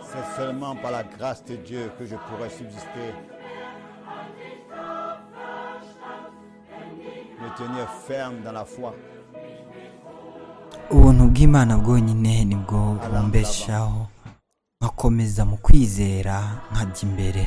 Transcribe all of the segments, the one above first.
c'est seulement par la grâce de Dieu que je pourrai subsister, me tenir ferme dans la foi. ubuntu bw'imana bwonyine nibwo bumbeshaho nkakomeza mu kwizera nkajya imbere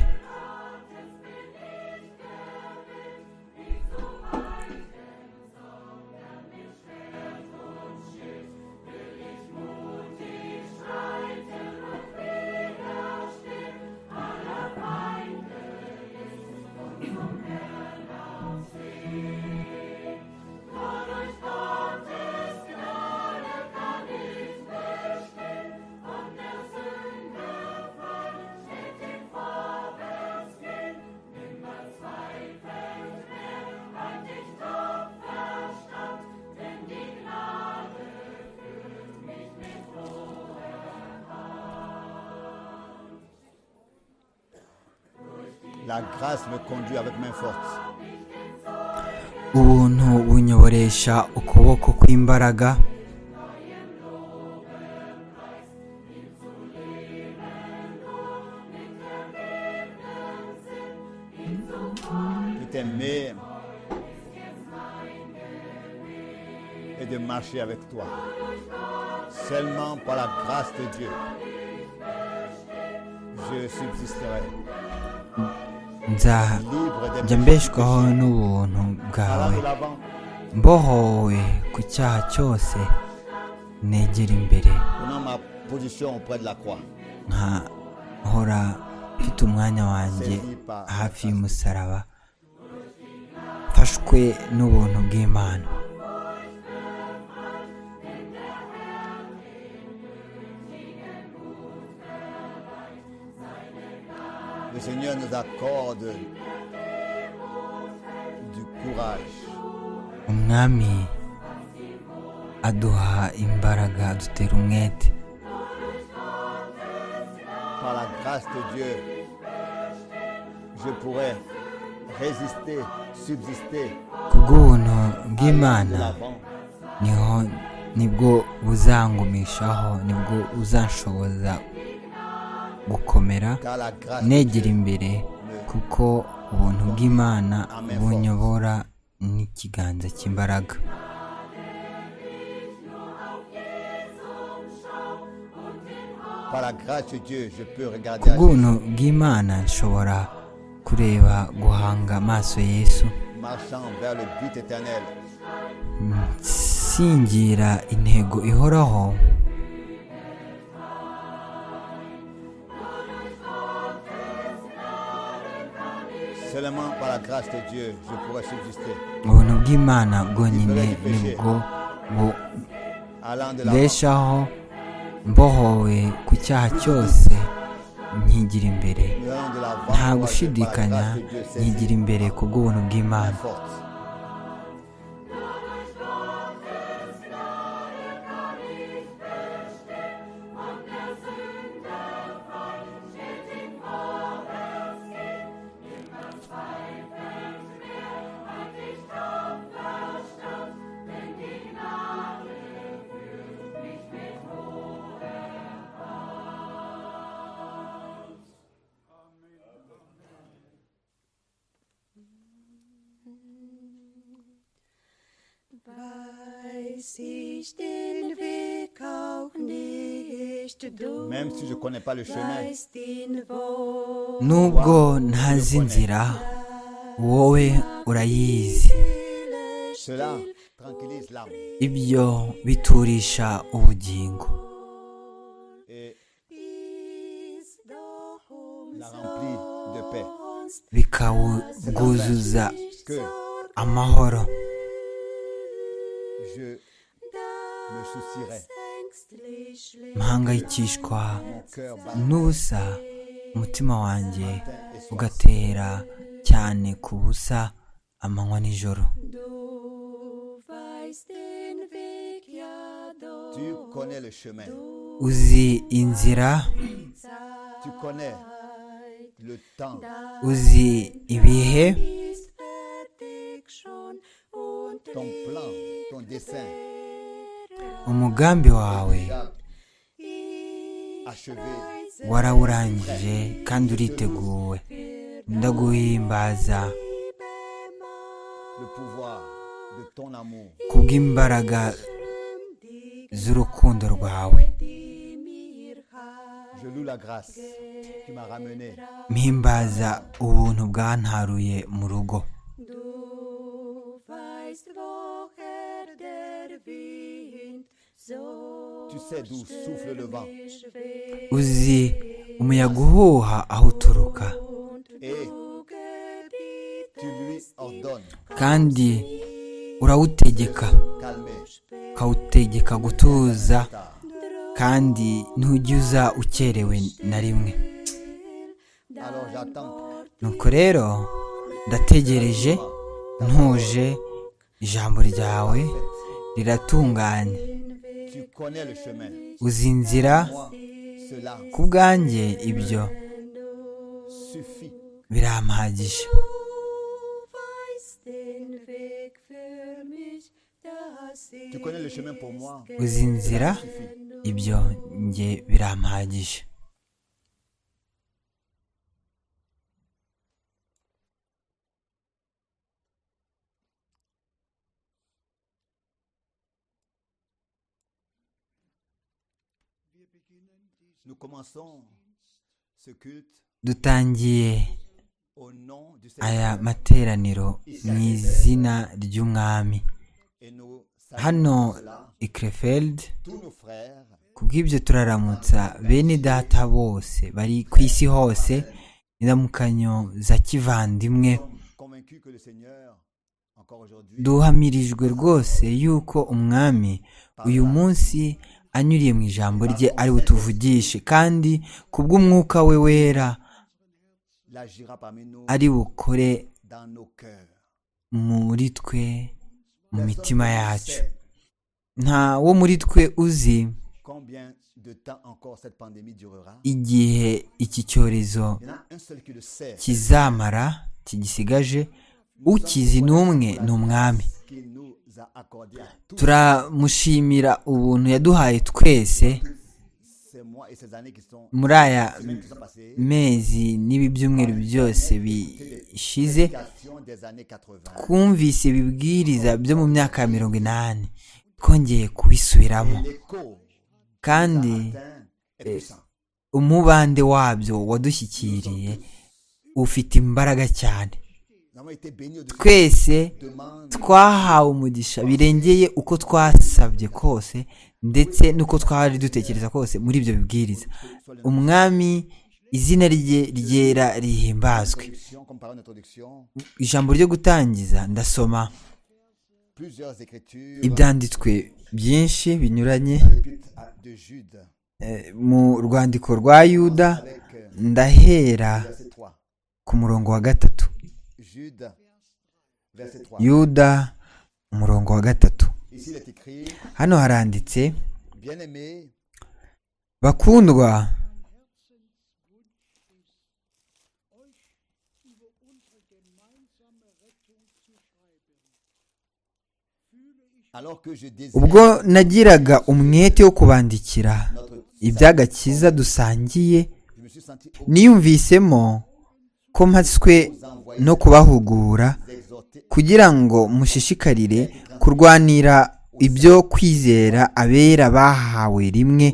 La grâce me conduit avec main forte. ubuntu bunyoboresha ukuboko kw'imbaraga de t'aimer et de marcher avec toi. Seulement par la grâce de Dieu, je subsisterai nzajya libre de mbeshwaho n'ubuntu bwawe Allant de l'avant, mbohowe ku cyaha cyose negera imbere prenant ma position auprès de la croix. nkahora mfite umwanya wanjye hafi y'umusaraba mfashwe n'ubuntu bw'imana Le Seigneur nous accorde du courage umwami aduha imbaraga adutera umwete par la grâce de Dieu, je pourrai résister, subsister, ku bw'ubuntu de bw'imana l'avant, niho nibwo buzangumishaho nibwo buzanshoboza gukomera car la grâce de negera Dieu imbere kuko ubuntu bw'imana bunyobora n'ikiganza cy'imbaraga Par la grâce de Dieu, je peux ku regarder à Jésus, bw'ubuntu bw'imana nshobora kureba guhanga amaso yesu marchant vers le but éternel. nsingira intego ihoraho Seulement par la grâce de Dieu, je pourrai subsister. ubuntu bw'imana bwonyine nibwo Allant de l'avant, bubeshaho mbohowe ku cyaha cyose nkigira imbere nous allons de l'avant, parce nta que par la gushidikanya grâce de Dieu, c'est nkigira imbere ku bw'ubuntu bw'imana forte. Weiß ich den Weg auch nicht, du Même si je ne connais pas le chemin, weißt ihn wohl. nubwo ntazi inzira wowe urayizi cela tranquillise l'âme ibyo biturisha ubugingo et Ist doch la remplit de paix. umsonst bikawuguzuza Que amahoro je me soucierai, ängstlich schlägt mpangayikishwa mon cœur bat n'ubusa umutima wanjye matin et soir. ugatera cyane ku busa amanywa nijoro Du weißt den Weg ja doch. Tu connais le chemin, uzi inzira tu connais le temps, uzi ibihe Ist fertig schon und ton plan, ton dessein umugambi wawe déjà liegt achevé warawurangije kandi uriteguwe ndaguhimbaza le pouvoir de ton amour. kubw'imbaraga z'urukundo rwawe Je loue la grâce qui m'a ramené mpimbaza ubuntu bwantaruye mu rugo Du weißt, woher der Wind so Tu sais d'où souffle le vent schwebt uzi umuyaga uhuha aho uturuka et du gebietest tu lui ordonnes kandi urawutegeka calmer ukawutegeka gutuza tard kandi ntujya uza ukerewe na rimwe Alors j'attends nuko rero ndategereje ntuje ijambo ryawe riratunganye tu connais le chemin uzi inzira moi cela ku bwanjye ibyo suffit birampagije Du weißt den Weg für mich, dass ich tu connais le chemin pour moi uzi inzira suffit ibyo njye birampagije nous commençons ce culte dutangiye au nom du aya Seigneur materaniro mu izina ry'umwami et nous hano saluons cela i krefeld tous nos frères kubw'ibyo turaramutsa bene data bose bari ku isi hose indamukanyo za kivandimwe convaincus que le Seigneur encore aujourd'hui duhamirijwe rwose yuko umwami uyu munsi anyuriye mu ijambo rye ari butuvugishe kandi kubw'umwuka we wera l'agira parmi nous ari bukore dans nos cœurs muri twe mu mitima yacu Sait nta wo muri twe uzi combien de temps encore cette pandémie durera igihe iki cyorezo il y en a un seul qui le sait kizamara kigisigaje ukizi n'umwe ni umwami qui nous a accordé à tous turamushimira ubuntu yaduhaye twese ces mois et ces années qui sont muri aya semaines qui sont passées mezi n'ibi byumweru byose bishize prédication des années 80 twumvise ibibwiriza byo mu myaka ya mirongo inani twongeye kubisubiramo et l'écho kandi atteint est puissant umubande wabyo wadushyikiriye ufite imbaraga cyane nous avons été bénis au-dessus twese de demandes twahawe umugisha birengeye uko twasabye kose ndetse n'uko twari dutekereza kose muri ibyo bibwiriza umwami izina rye ryera rihimbazwe Introduction, comme parole d'introduction ijambo ryo gutangiza ndasoma plusieurs écritures ibyanditswe byinshi binyuranye Épître à- de Jude eh, mu rwandiko rwa yuda avec euh, ndahera verset 3 ku murongo wa gatatu Jude verset 3 yuda umurongo wa gatatu ici il est écrit hano haranditse bien-aimés bakundwa alors que je désire ubwo nagiraga umwete wo kubandikira notre iby'agakiza dusangiye je me suis senti niyumvisemo ko mpatswe no kubahugura exhorté kugira ngo mushishikarire kurwanira ibyo kwizera abera bahawe rimwe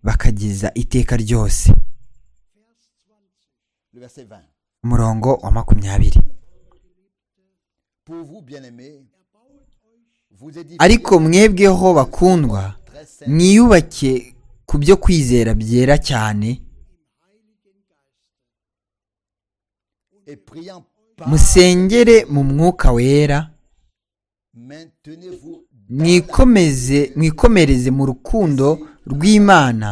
bakageza iteka ryose le verset 20 umurongo wa makumyabiri pour vous bien-aimés vous édifiez ariko mwebweho bakundwa très saint mwiyubake ku byo kwizera byera cyane et priant par musengere mu mwuka wera maintenez-vous mwikomeze mwikomereze mu rukundo rw'imana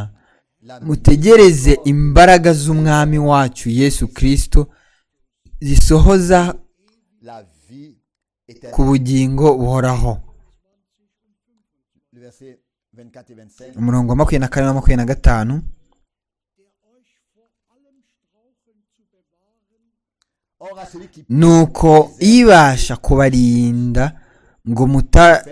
la mutegereze imbaraga z'umwami wacu yesu kirisito zisohoza la vie ku éternelle bugingo buhoraho le verset 24 et 25 umurongo wa makumyabiri na kane na makumyabiri na gatanu or à celui qui nuko ibasha kubarinda ngo muta-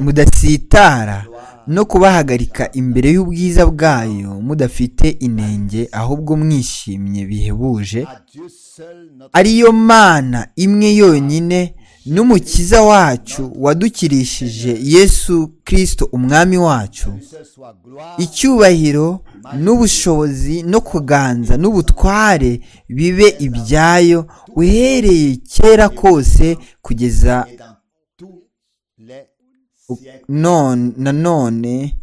mudatsitara no kubahagarika imbere y'ubwiza bwayo mudafite inenge ahubwo mwishimye bihebuje à Dieu seul notre ariyo mana imwe yonyine n'umukiza wacu wadukirishije yesu kirisito umwami wacu seul soit gloire, icyubahiro n'ubushobozi no kuganza n'ubutware bibe ibyayo uhereye kera kose kugeza et dans tous les siècles. none nanone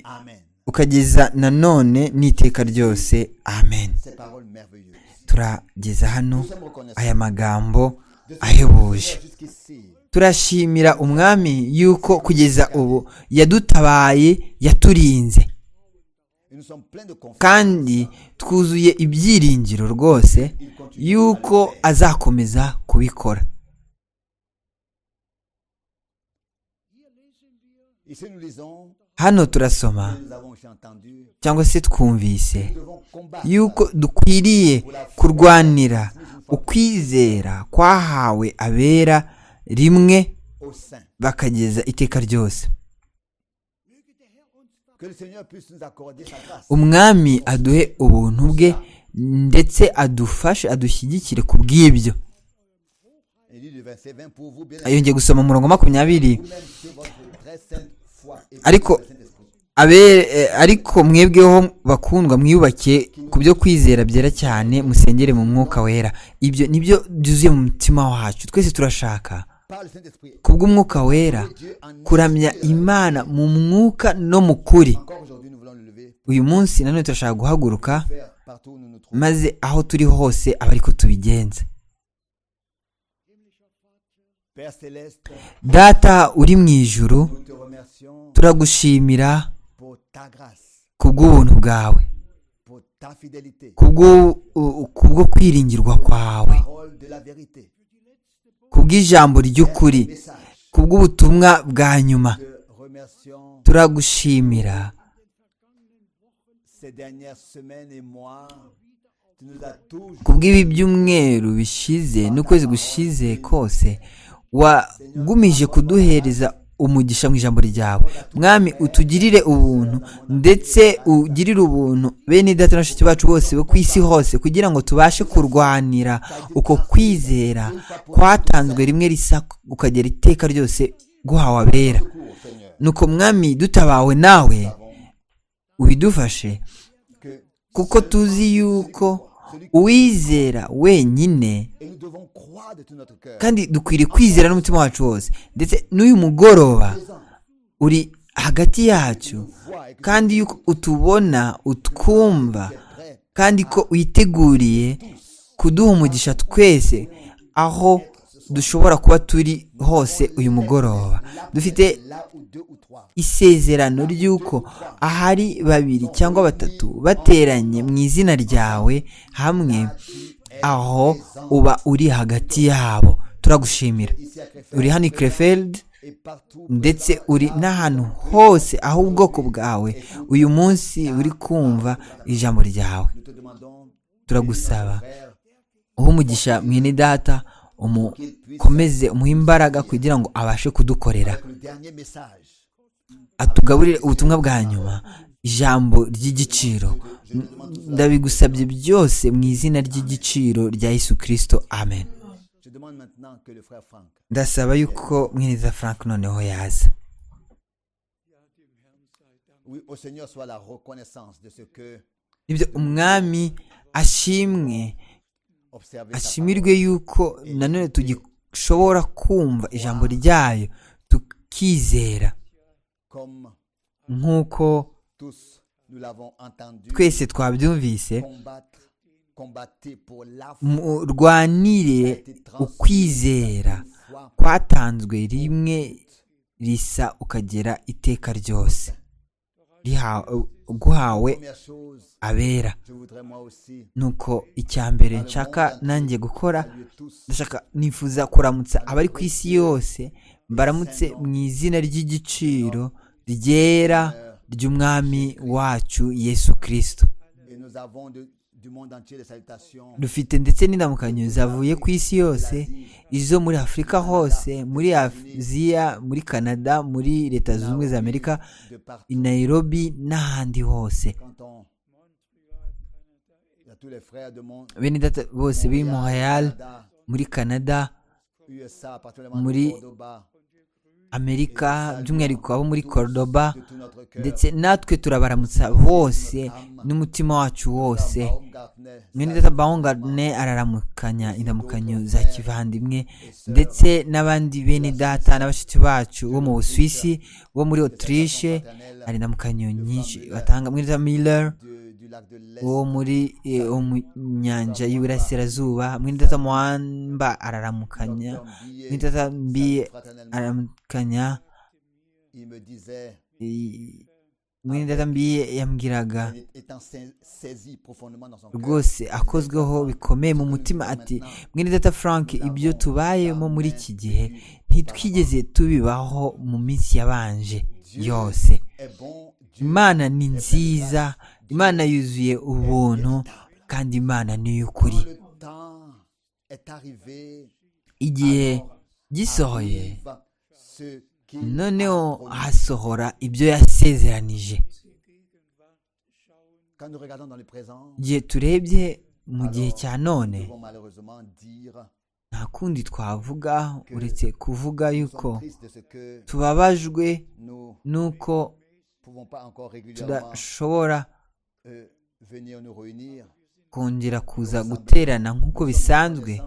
Amen. ukageza nanone n'iteka ryose amen Ces paroles merveilleuses. turageza hano Nous sommes reconnaissants aya magambo de ce que ahebuje Dieu jusqu'ici. turashimira umwami yuko kugeza ubu yadutabaye yaturinze Et nous sommes pleins de confiance. kandi twuzuye ibyiringiro rwose yuko azakomeza kubikora Ici, nous lisons, hano turasoma nous avons aussi entendu, cyangwa se twumvise nous devons combattre yuko dukwiriye kurwanira ukwizera kwahawe abera rimwe au sein. bakageza iteka ryose Que le Seigneur puisse nous accorder sa grâce. umwami aduhe ubuntu bwe ndetse adufashe adushyigikire ku bw'ibyo Il dit le verset 20 pour vous, bien yongeye gusoma umurongo wa makumyabiri vous-même sur votre très sainte foi et Ariko- par le Saint-Esprit. Abe- eh, ariko mwebweho bakundwa mwiyubake ku byo kwizera byera cyane musengere mu mwuka wera ibyo nibyo byuzuye mu mutima wacu twese turashaka Par le Saint-Esprit. ku bw'umwuka wera Dieu en nous. kuramya imana mu mwuka no mu kuri Encore aujourd'hui, nous voulons le lever, uyu munsi nanone turashaka guhaguruka faire partout où nous nous trouvons. maze aho turi hose aba ariko tubigenza Père Céleste, data uri mu ijuru nous te remercions turagushimira pour ta grâce, ku bw'ubuntu bwawe pour ta fidélité, ku bw'u- u- ku bwo kwiringirwa kwawe parole de la vérité, ku bw'ijambo ry'ukuri message. ku bw'ubutumwa bwa nyuma Te remercions turagushimira ces dernières semaines et mois. Tu nous as toujours ku bw'ibi byumweru bishize n'ukwezi gushize kose wagumije kuduhereza umugisha mu ijambo ryawe mwami utugirire ubuntu ndetse ugirire ubuntu bene data na bashiki bacu bose bo ku isi hose kugira ngo tubashe kurwanira uko kwizera kwatanzwe rimwe risa ukagera iteka ryose guhawe abera cours, Seigneur, nuko mwami dutabawe nawe ubidufashe que kuko tuzi yuko uwizera wenyine et nous devons croire de tout notre cœur. kandi dukwiriye kwizera n'umutima wacu wose ndetse n'uyu mugoroba uri hagati yacu kandi yuko utubona utwumva Prêt kandi ko witeguriye kuduha umugisha twese aho dushobora kuba turi hose uyu mugoroba dufite là où deux ou trois. isezerano ry'uko ahari babiri cyangwa batatu bateranye mu izina ryawe hamwe aho uba uri hagati yabo turagushimira Ici à Crefeld uri hano i Krefeld et partout. ndetse uri n'ahantu hose aho ubwoko bwawe uyu munsi uri kumva ijambo ryawe Nous te demandons turagusaba frère, uhe umugisha mwene data umukomeze umuhe imbaraga kugira ngo abashe kudukorera que le dernier message. atugaburire ubutumwa bwa nyuma ijambo ry'igiciro N- ndabigusabye byose mu izina ry'igiciro rya yesu kirisito amen Je demande maintenant que le frère Franck ndasaba yuko mweneza frank noneho yaza Oui, au Seigneur soit la reconnaissance de ce que nibyo umwami ashimwe observer sa ashimirwe yuko nanone tugishobora kumva ijambo ryayo tukizera parole, comme nk'uko tous nous l'avons entendu twese twabyumvise combattre combattre pour la murwanire ukwizera foi kwatanzwe rimwe risa ukagera iteka ryose Riha- guhawe première chose abera je voudrais moi aussi nuko icya mbere nshaka nanjye gukora saluer tous ndashaka nifuza kuramutsa abari ku isi yose mbaramutse mu izina ry'igiciro ryera ry'umwami wacu yesu kirisito et nous avons de, du monde entier, des salutations dufite ndetse n'indamukanyo zavuye ku isi yose izo muri afurika hose muri aziya muri canada muri leta zunze ubumwe za amerika de partout. i nairobi n'ahandi hose Quand on... Il y a tous les frères du monde, bene data bose b'i montreal Canada, muri canada USA, particulièrement Muri- de Cordoba, amerika by'umwihariko abo muri cordoba de tout notre cœur. ndetse natwe turabaramutsa bose n'umutima wacu wose Baum Gartner, mwene Salut. data baungane araramukanya indamukanyo za kivandimwe ndetse n'abandi bene data n'abashyitsi bacu bo mu busuwisi bo muri otirishe hari indamukanyo nyinshi batanga mwene data miller du, du lac de l'Est, wo muri eh, wo mu nyanja y'iburasirazuba mwene data mwamba araramukanya Tom Billet, mwene data mbi salut fraternellement. araramukanya il me disait, eh, mwene data mbi yambwiraga il est- étant sais- saisi profondément dans son cœur, rwose akozweho bikomeye mu mutima ati mwene data frank ibyo tubayemo muri iki gihe ntitwigeze tubibaho mu minsi yabanje yose est bon, Dieu imana ni nziza imana yuzuye ubuntu kandi imana ni iy'ukuri Quand le temps est arrivé, igihe gisohoye arrive ce qui noneho hasohora ibyo yasezeranije quand nous regardons dans le présent, igihe turebye mu gihe cya none nous devons malheureusement dire nta kundi twavuga uretse kuvuga nous yuko sommes tristes de ce que tubabajwe nous nuko pouvons pas encore régulièrement tudashobora euh, venir nous réunir kongera kuza guterana nk'uko bisanzwe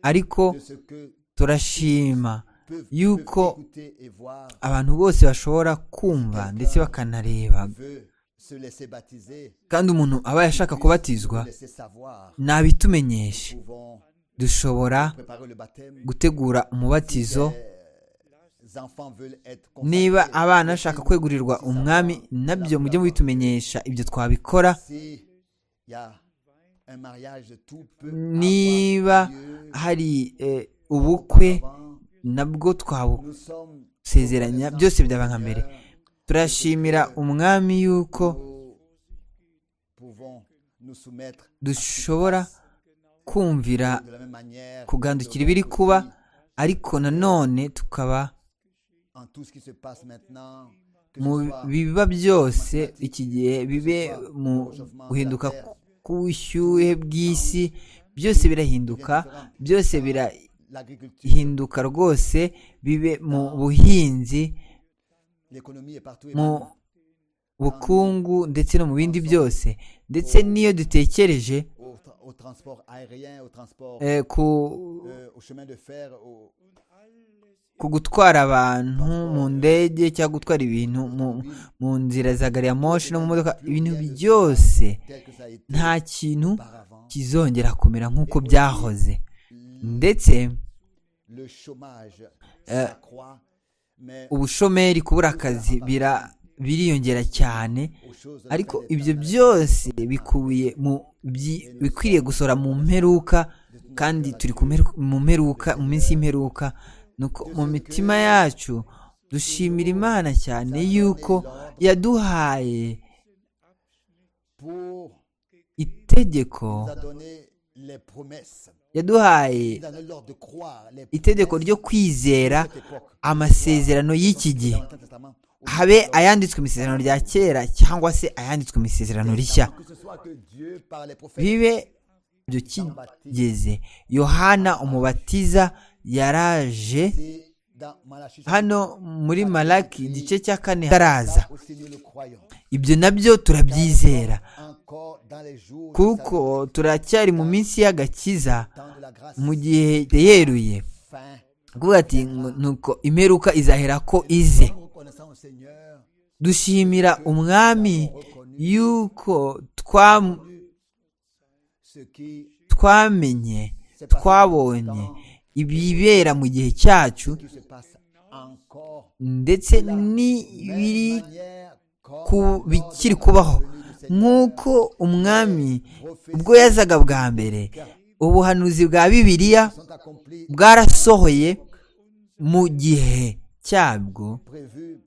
ariko de ce que turashima peuvent, Yuko peuvent écouter et voir abantu bose bashobora kumva ndetse bakanareba veut se laisser baptiser kandi umuntu aba yashaka kubatizwa nous laisser savoir nabitumenyeshe nous pouvons dushobora préparer le baptême gutegura umubatizo les enfants veulent être niba consacrés, abana les bashaka filles kwegurirwa aussi umwami savoir nabyo la mujye foi. mubitumenyesha ibyo twabikora Si il y a un mariage, tout peut niba avoir lieu hari eh, ubukwe avant. nabwo twabusezeranya Nous sommes reconnaissants byose byaba nka du mbere Seigneur. turashimira umwami yuko Nous pouvons nous soumettre à ce qui se dushobora passe. kumvira De la même manière, kugandukira nous devons ibiri kuba aussi, ariko nanone tukaba en tout ce qui se passe maintenant, que mu ce soit biba byose iki gihe bibe mu guhinduka k'ubushyuhe bw'isi byose birahinduka byose l'agriculture, birahinduka rwose bibe mu buhinzi l'économie est partout et mu même bukungu ndetse no mu bindi byose ndetse n'iyo dutekereje au, tra- au transport aérien, au transport, eh, ku, euh, au chemin de fer, au, ku gutwara abantu mu ndege cyangwa gutwara ibintu mu, mu nzira za gari ya moshi no mu modoka ibintu byose tel que ça a été nta kintu auparavant. kizongera kumera nk'uko byahoze ndetse Le chômage Euh, s'accroît, mais ubushomeri kubura akazi bira- biriyongera cyane aux choses de ariko notre ibyo éternel, byose bikubiye mu byi- bikwiriye gusohora mu mperuka kandi turi ku mperu- mu mperuka mu minsi y'imperuka nuko mu mitima yacu dushimira imana cyane yuko yaduhaye pour itegeko nous a donné les promesses, yaduhaye nous a donné l'ordre de croire les itegeko ryo kwizera amasezerano y'iki gihe habe ayanditswe mu isezerano rya kera cyangwa se ayanditswe mu isezerano rishya Que ce soit que Dieu, par les prophètes, bibe ibyo kigeze yohana umubatiza yaraje c'est dans Malachie, hano muri malaki igice cya kane haraza ça aussi nous le croyons. ibyo nabyo turabyizera Encore dans les jours de kuko sa- turacyari mu minsi y'agakiza temps de la grâce, mu gihe yeruye fin. kuvuga ati ngo nuko imperuka izahera ko ize Nous reconnaissons au Seigneur dushimira umwami yuko twam- ce qui twamenye twabonye ibibera mu gihe cyacu qui se passe encore ndetse n'ibiri de manière comme ku bikiri kubaho nk'uko umwami ubwo yazaga bwa mbere ubuhanuzi bwa bibiliya sont accomplis bwarasohoye mu gihe cyabwo prévus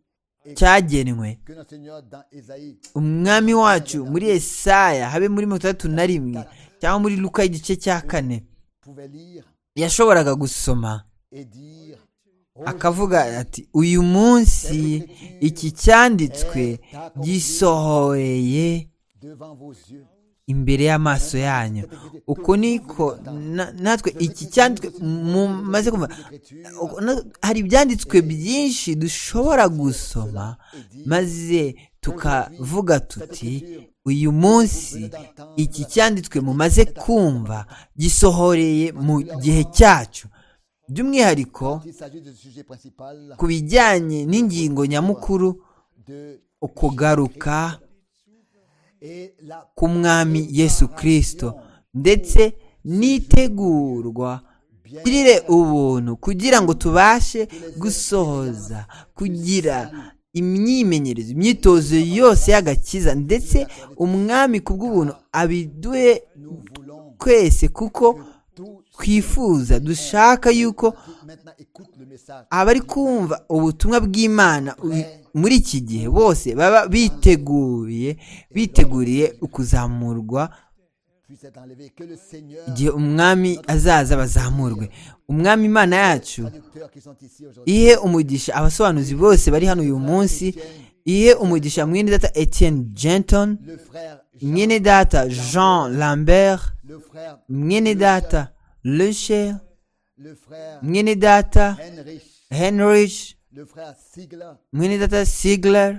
cyagenwe que notre Seigneur dans Ésaïe, umwami wacu muri esaya habe muri mirongo itandatu na rimwe cyangwa muri luka igice cya kane pouvait lire yashoboraga gusoma et dire akavuga ati uyu munsi iki cyanditswe gisohoreye devant vos yeux. imbere y'amaso yanyu uko niko na- natwe iki cyanditswe mumaze kumva uko- na- hari ibyanditswe byinshi dushobora gusoma maze tukavuga tuti uyu munsi iki cyanditswe mumaze kumva gisohoreye mu gihe cyacu by'umwihariko Il s'agit du sujet principal ku bijyanye n'ingingo nyamukuru de ukugaruka et la k'umwami yesu kirisito ndetse n'itegurwa girire ubuntu kugira ngo tubashe gusohoza kugira imyimenyerezo imyitozo yose y'agakiza ndetse umwami ku bw'ubuntu abiduhe nous voulons twese kuko tous twifuza dushaka yuko qui maintenant écoutent le message abari kumva ubutumwa bw'imana u- muri iki gihe bose baba biteguye biteguriye ukuzamurwa puissent être enlevés, que le Seigneur igihe umwami azaza bazamurwe umwami imana yacu traducteurs qui sont ici aujourd'hui ihe umugisha abasobanuzi bose bari hano uyu munsi ihe umugisha mwene data etienne jenton le frère Jean, mwene data jean lambert le frère mwene data lecher le frère mwene data Heinrich henrich le frère Sigler mwene data sigler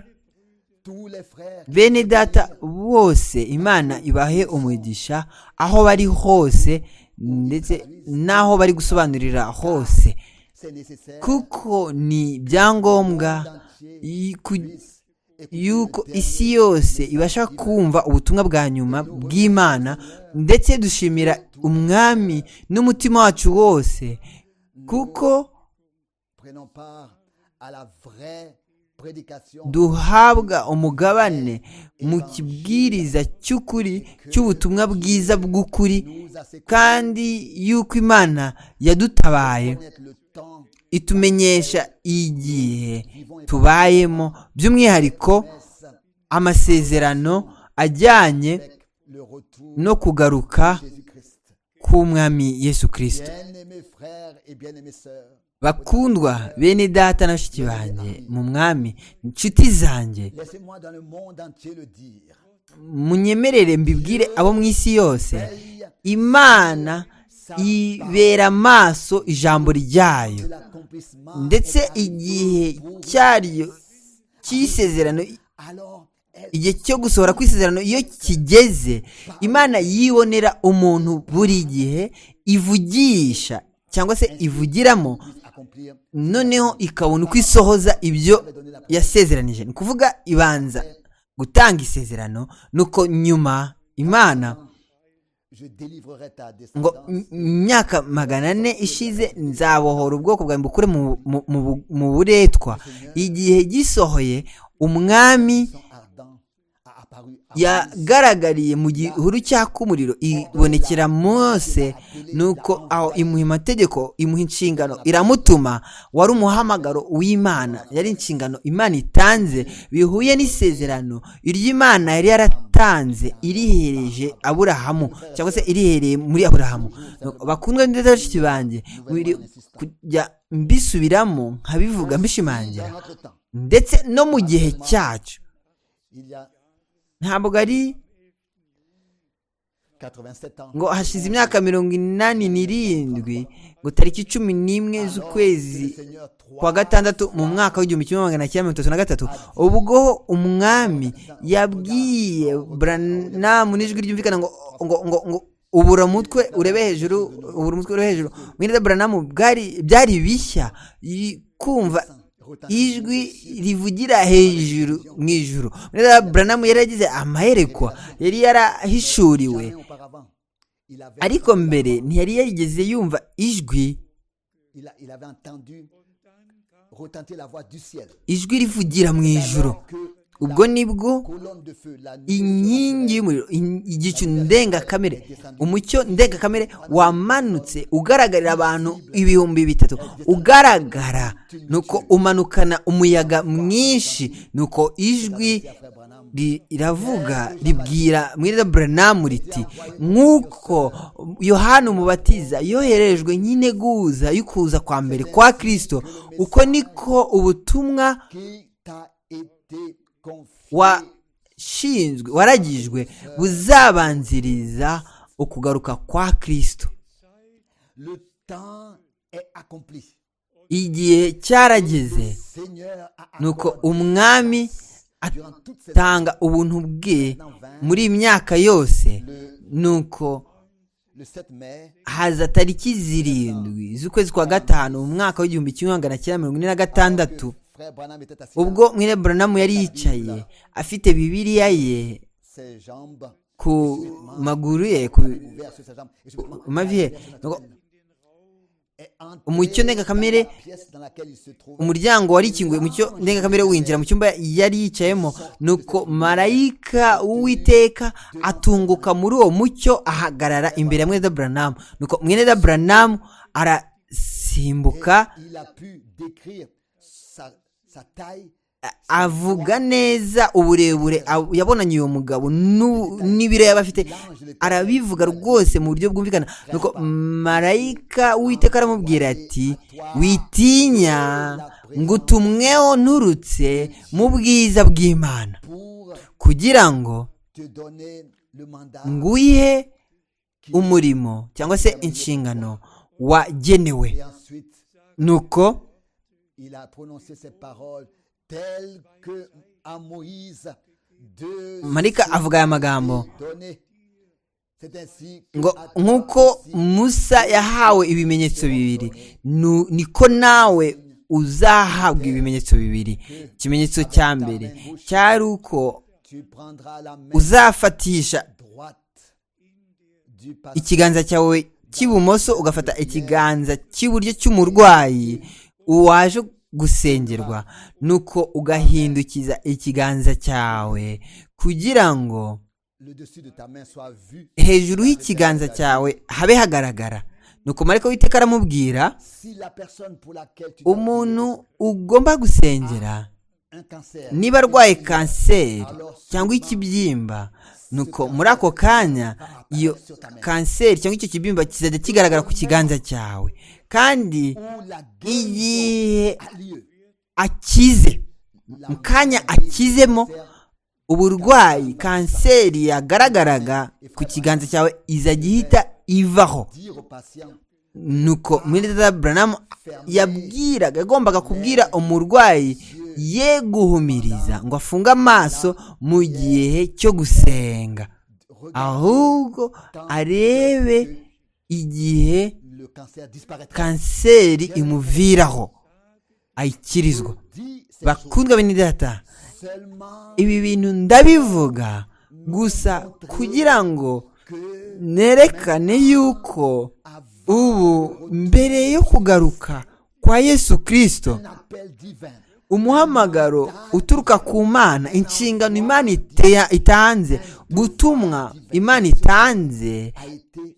tous les frères bene data bose imana ibahe umugisha aho bari hose ndetse n'aho bari gusobanurira hose c'est nécessaire kuko ni ibyangombwa y- ku- puissent écouter yuko isi yose ibasha kumva ubutumwa bwa nyuma bw'imana ndetse dushimira umwami n'umutima wacu wose kuko prenons part à la vraie prédication duhabwa umugabane mu kibwiriza cy'ukuri cy'ubutumwa bwiza bw'ukuri nous a sécu- kandi yuko imana yadutabaye connaître le temps itumenyesha igihe tubayemo by'umwihariko amasezerano ajyanye avec le retour no kugaruka de Jésus-Christ. k'umwami yesu kirisito Bien-aimés frères et bien-aimées sœurs, bakundwa bene data na bashiki banjye mu mwami inshuti zanjye laissez-moi dans le monde entier le dire. munyemerere mbibwire abo mu isi yose Veille imana ibera amaso ijambo ryayo de l'accomplissement. ndetse igihe cyaryo cy'isezerano Alors, elle igihe cyo gusohora kw'isezerano iyo kigeze imana yibonera umuntu buri gihe ivugisha cyangwa se ivugiramo puisse accomplir. noneho ikabona uko isohoza ibyo yasezeranije ni ukuvuga ibanza gutanga isezerano nuko nyuma imana Je délivrerai ta ngo descendance. im- imyaka magana ane ishize nzabohora ubwoko bwawe mbukure mu- mu- mu bu- mu buretwa igihe gisohoye umwami Son ardent a apparu à Moïse. yagaragariye mu gihuru cyaka umuriro ibonekera mose nuko aho imuha amategeko imuha inshingano iramutuma wari umuhamagaro w'imana yari inshingano imana itanze bihuye n'isezerano iry'imana yari yaratanze irihereje aburahamu cyangwa se irihereye muri aburahamu bakundwa ndetse bashiki banjye biri kujya mbisubiramo nkabivuga mbishimangira Dans notre temps, ndetse no mu gihe cyacu il y a ntabwo ari 87 ans, ngo hashize imyaka mirongo inani n'irindwi ngo tariki cumi n'imwe z'ukwezi le Seigneur kwa 3 gatandatu mu mwaka w'igihumbi kimwe magana cyenda mirongo itatu na gatatu ubwo umwami yabwiye buranamu n'ijwi ryumvikana ngo ngo ngo ngo ubura umutwe urebe hejuru ubura umutwe urebe hejuru mwene buranamu bwari byari bishya yi- kumva ijwi rivugira hejuru mu ijuru mwene buranamu yari yagize amaherekwa yari yarahishuriwe Jamais auparavant, il avait, ariko mbere ntiyari yarigeze yumva ijwi il a- il avait entendu retentir la voix du ciel. ijwi rivugira mu ijuru ubwo nibwo colonne de feu, la nuit inkingi y'umuriro in- igicu ndengakamere umucyo ndengakamere wamanutse ugaragarira abantu ibihumbi bitatu ugaragara nuko umanukana umuyaga mwinshi nuko ijwi ri- riravuga ribwira mwiriza buranamu riti nk'uko yohana umubatiza yoherejwe nk'integuza y'ukuza kwa mbere kwa kirisito uko niko ubutumwa qui t'a été confié. washinzwe waragijwe buzabanziriza ukugaruka kwa kirisito Le temps est accompli. igihe cyarageze Seigneur a nuko accordé umwami durant toute cette atanga ubuntu bwe muri iyi myaka yose nuko le 7 mai haza tariki zirindwi z'ukwezi kwa gatanu mu mwaka w'igihumbi kimwe magana cyenda mirongo ine na gatandatu frère Branham était assis ubwo mwene buranamu yari yicaye afite bibiliya ye ses jambes ku maguru ye ku ouvertes sur ses jambes et subitement mavi ye Nuko est entré Umucyo ndengakamere- dans la pièce dans laquelle il se trouve umuryango wari ikinguye mu cyo ndengakamere winjira mu cyumba yari yicayemo nuko marayika w'uwiteka atunguka muri uwo mucyo ahagarara imbere ya mwene buranamu nuko mwene buranamu arasimbuka il a pu décrire sa, sa taille avuga neza uburebure ab- yabonanye uwo mugabo n'u- n'ibiro yaba afite arabivuga rwose mu buryo bwumvikana nuko marayika w'iteka aramubwira ati witinya ngo utumweho nturutse mu bwiza bw'imana pour kugira ngo te donner le mandat nguhe umurimo cyangwa se inshingano wagenewe et ensuite nuko il a prononcé ces paroles telles que à Moïse de marayika avuga aya magambo donné c'est ainsi que ngo à toi nk'uko aussi, musa yahawe ibimenyetso bibiri nu- niko nawe uzahabwa ibimenyetso bibiri ikimenyetso cya mbere cyari uko tu prendras la main uzafatisha droite du patient ikiganza cyawe cy'ibumoso ugafata ikiganza cy'iburyo cy'umurwayi waje gusengerwa nuko ugahindukiza ikiganza cyawe kugira ngo le dessus de ta main soit vu hejuru y'ikiganza cyawe habe hagaragara nuko mariko witeka aramubwira si la personne pour laquelle tu dois umuntu ugomba gusengera prier, un cancer niba arwaye kanseri cyangwa ikibyimba nuko muri ako kanya iyo kanseri cyangwa icyo kibyimba kizajya kigaragara ku kiganza cyawe kandi où la guérison igihe a lieu akize mu kanya akizemo uburwayi kanseri yagaragaraga ku kiganza cyawe izajya ihita ivaho dire au patient nuko mwiriza buranamu yabwiraga yagombaga kubwira umurwayi ye guhumiriza ngo afunge amaso mu gihe cyo gusenga regarde ahubwo arebe igihe le cancer disparaîtra kanseri imuviraho ayikirizwa dis ces choses bakundwa bene data seulement ibi bintu ndabivuga gusa kugira ngo que nerekane yuko avant ubu mbere yo kugaruka kwa yesu kirisito un appel divin umuhamagaro uturuka ku mana inshingano imana ite- itanze gutumwa imana itanze a été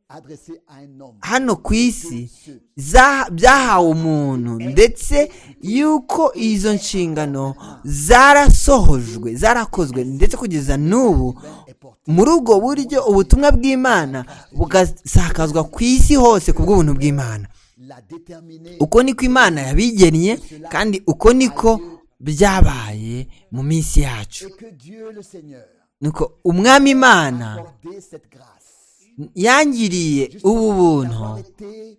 adressé à un homme hano ku isi za- byahawe umuntu ndetse yuko izo nshingano zarasohojwe zarakozwe ndetse kugeza n'ubu est porté muri ubwo buryo ubutumwa bw'imana bugasakazwa ku isi hose ku bw'ubuntu bw'imana l'a déterminé uko niko imana yabigennye kandi uko niko byabaye mu minsi yacu et que Dieu le Seigneur nuko umwami imana a accordé cette grâce yangiriye ubu buntu d'avoir été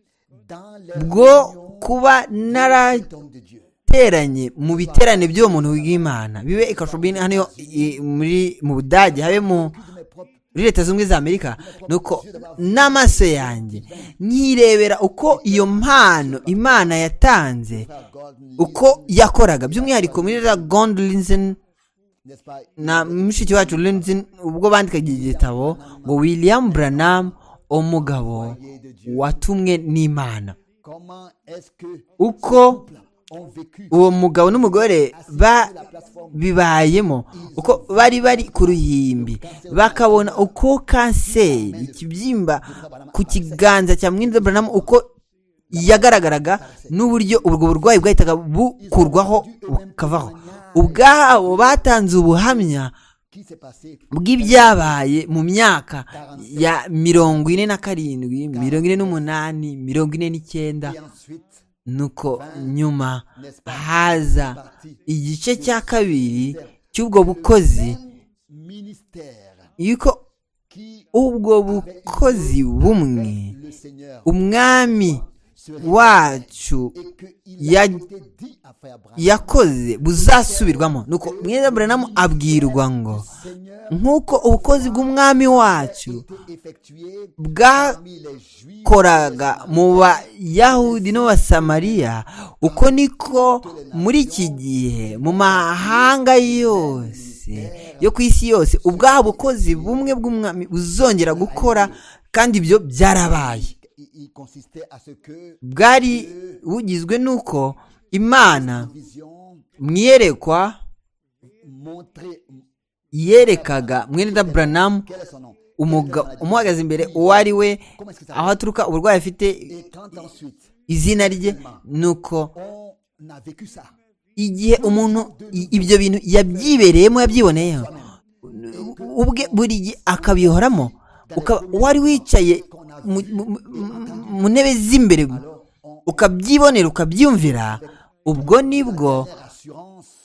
dans les bwo réunions kuba des hommes de Dieu narateranye mu biterane by'uwo muntu w'imana bibe ikashobini hano yo- i- muri mu budage habe de mu mes propres muri leta zunze ubumwe za amerika nuko n'amaso yanjye nkirebera uko iyo mpano imana yatanze frères Golden uko yakoraga by'umwihariko muri za gondlinzen n'est-ce pas na mushiki wacu Lindsay ubwo bandikaga igitabo ngo William Branham umugabo watumwe n'Imana comment est-ce que uko ont vécu uwo mugabo n'umugore ba la plateforme bibayemo uko bari bari ku ruhimbi bakabona uko kanseri ikibyimba ku kiganza cya mwenda buramu uko yagaragaraga n'uburyo ubwo burwayi bwahitaga bukurwaho bukavaho ubwabo batanze ubuhamya bw'ibyabaye mu myaka ya mirongo ine na karindwi mirongo ine n'umunani mirongo ine n'icyenda nuko nyuma haza igice cya kabiri cy'ubwo bukozi yuko ubwo bukozi bumwe umwami wacu ya- yakoze buzasubirwamo nuko mweza buranamu abwirwa ngo nk'uko ubukozi bw'umwami wacu koraga mu bayahudi n'abasamariya uko niko muri iki gihe mu mahanga yose yo ku isi yose ubwaha bukozi bumwe bw'umwami buzongera gukora kandi ibyo byarabaye bwari bugizwe n'uko imana mu iyerekwa yerekaga mwene buranamu umugabo umuhagaze imbere uwo ari we aho aturuka uburwayi afite izina rye ni uko igihe umuntu i- ibyo bintu yabyibereyemo yabyiboneyeho ubwe buri gihe akabihoramo ukaba wari wicaye mu- mu- mu- mu ntebe z'imbere ukabyibonera ukabyumvira ubwo nibwo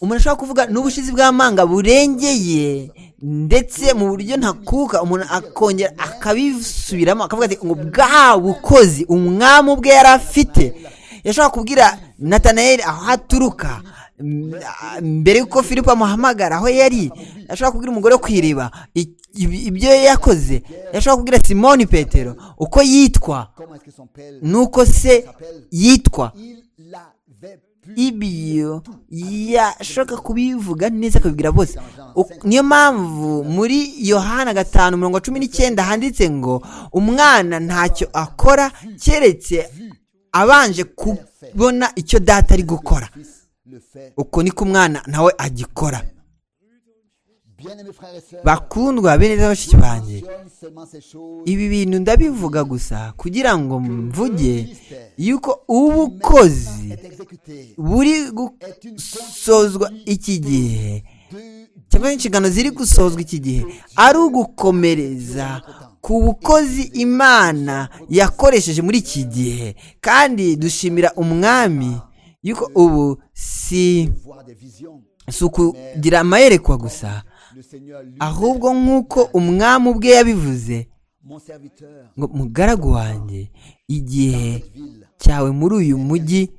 umuntu ashobora kuvuga n'ubushizi bw'amanga burengeye ndetse mu buryo ntakuka umuntu akongera akabisubiramo akavuga ati ngo bwa bukozi umwami ubwe yari afite yashobora kubwira natanayeli aho aturuka m- a- mbere y'uko filipo amuhamagara aho yari yashobora kubwira umugore wo ku iriba i- ibi- ibyo yakoze yashobora kubwira simoni petero uko yitwa nuko se yitwa ibyo yashaka kubivuga neza akabibwira bose Uk- niyo mpamvu muri yohana gatanu mirongo cumi n'icyenda handitse ngo umwana ntacyo akora keretse abanje kubona icyo data ari gukora uko niko umwana nawe agikora bakundwa bene neza bashiki banjye ibi bintu ndabivuga gusa kugira ngo mvuge yuko ubukozi buri gusozwa iki gihe cyangwa inshingano ziri gusozwa iki gihe ari ugukomereza ku bukozi imana yakoresheje muri iki gihe kandi dushimira umwami yuko ubu si si ukugira amayerekwa gusa ahubwo nk'uko umwami ubwe yabivuze ngo mugaragu wanjye igihe cyawe muri uyu mujyi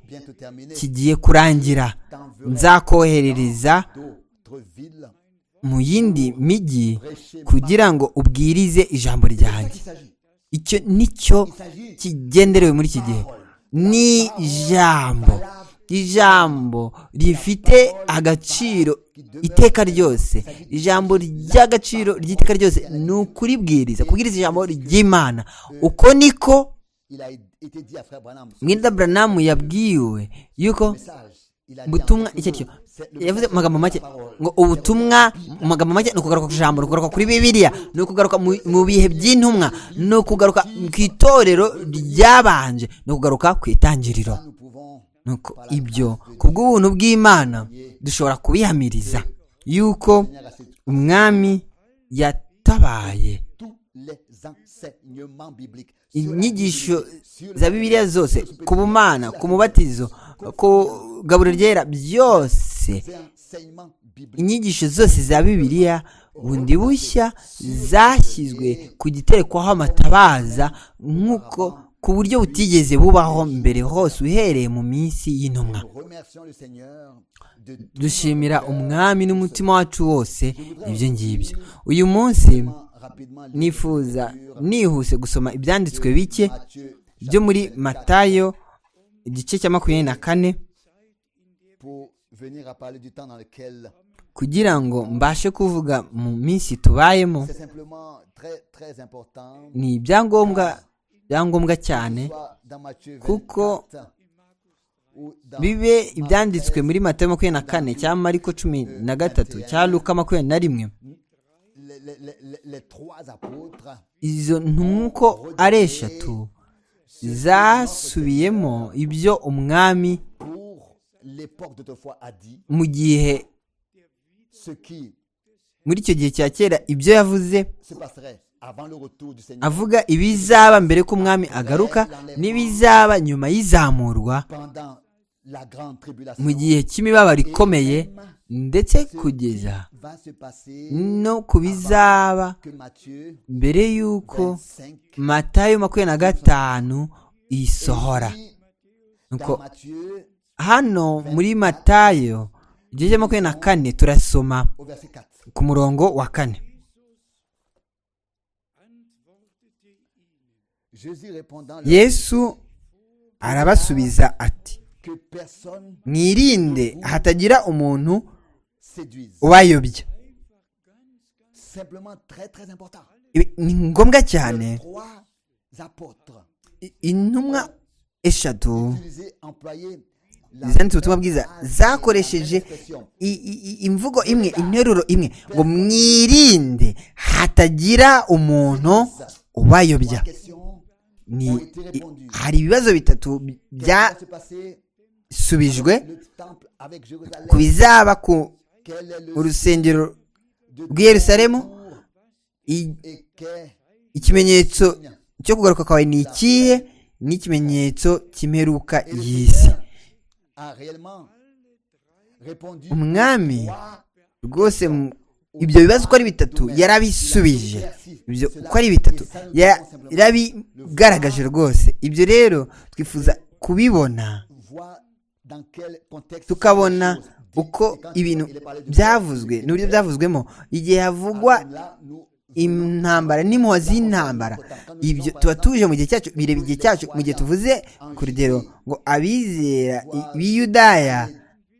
kigiye kurangira nzakoherereza mu yindi mijyi kugira ngo ubwirize ijambo ryanjye icyo nicyo kigenderewe muri iki gihe ni ijambo ijambo rifite agaciro iteka ryose ijambo ry'agaciro ry'iteka ryose ni ukuribwiriza kubwiriza ijambo ry'imana uko niko mwenda buranamu yabwiwe yuko ubutumwa icyo cyo yavuze mu magambo make ngo ubutumwa mu magambo make ni ukugaruka ku ijambo ni ukugaruka kuri bibiliya ni ukugaruka mu- mu bihe by'intumwa ni ukugaruka ku itorero ryabanje ni ukugaruka ku itangiriro nuko ibyo ku bw'ubuntu bw'imana dushobora kubihamiriza yuko umwami yatabaye inyigisho za bibiliya zose ku bumana ku mubatizo ku gaburo ryera byose inyigisho zose za bibiliya bundi bushya zashyizwe ku giterekwaho amatabaza nk'uko ku buryo butigeze bubaho mbere hose uhereye mu minsi y'intumwa dushimira umwami n'umutima wacu wose ibyo ngibyo uyu munsi nifuza nihuse gusoma ibyanditswe bike byo muri matayo igice cya makumyabiri na kane kugira ngo mbashe kuvuga mu minsi tubayemo ni ibyangombwa byangombwa cyane kuko kuko bibe ibyanditswe muri mata makumyabiri na kane cya mariko cumi na gatatu cya luka makumyabiri na rimwe les, les- les- les- les trois apôtres izo ntumwa uko ari eshatu zasubiyemo ibyo umwami pour l'époque d'autrefois a dit, mu gihe ce qui muri icyo gihe cya kera ibyo yavuze se passerait avant le retour du Seigneur avuga ibizaba mbere ko umwami agaruka n'ibizaba nyuma y'izamurwa pendant la grande tribulation. mu gihe cy'imibabaro ikomeye ndetse Ce qui kugeza va se passer no ku bizaba que Matthieu mbere y'uko 25 matayo makumyabiri na gatanu isohora dit dans nuko Matthieu hano muri matayo igice cya makumyabiri na kane turasoma au verset 4. ku murongo wa kane Jésus répondant leur yesu arabasubiza ati que personne mwirinde hatagira umuntu séduise. ubayobya Simplement très très important. Ibi ni ngombwa cyane Trois apôtres I- intumwa eshatu utilisés, employés la zanditse ubutumwa bwiza zakoresheje La même expression. i- i- i- imvugo imwe interuro imwe ngo mwirinde hatagira umuntu ubayobya Trois questions ni ont été i- répondues. hari ibibazo bitatu bi- Qu'est-ce qui va se passer byasubijwe avec le temple avec ku Jérusalem bizaba ku Quel est le urusengero de rw'i yerusalemu retour i- et qu'est ikimenyetso cyo kugaruka kwawe ni ikihe ni ikimenyetso cy'imperuka Et le y'isi Seigneur a réellement répondu umwami trois rwose mu- ibyo bibazo uko ari bitatu yarabisubije ibyo uko ari bitatu ya- yarabigaragaje rwose ibyo rero twifuza kubibona voies dans quel contexte tukabona sont les choses dites. uko Et quand ibintu il est parlé de byavuzwe Christ, n'uburyo byavuzwemo igihe havugwa alors là, nous venons intambara n'impuhwe z'intambara ibyo tuba tuje mu gihe cyacu bireba igihe cyacu mu gihe tuvuze ku rugero ngo abizera i- b'i yudaya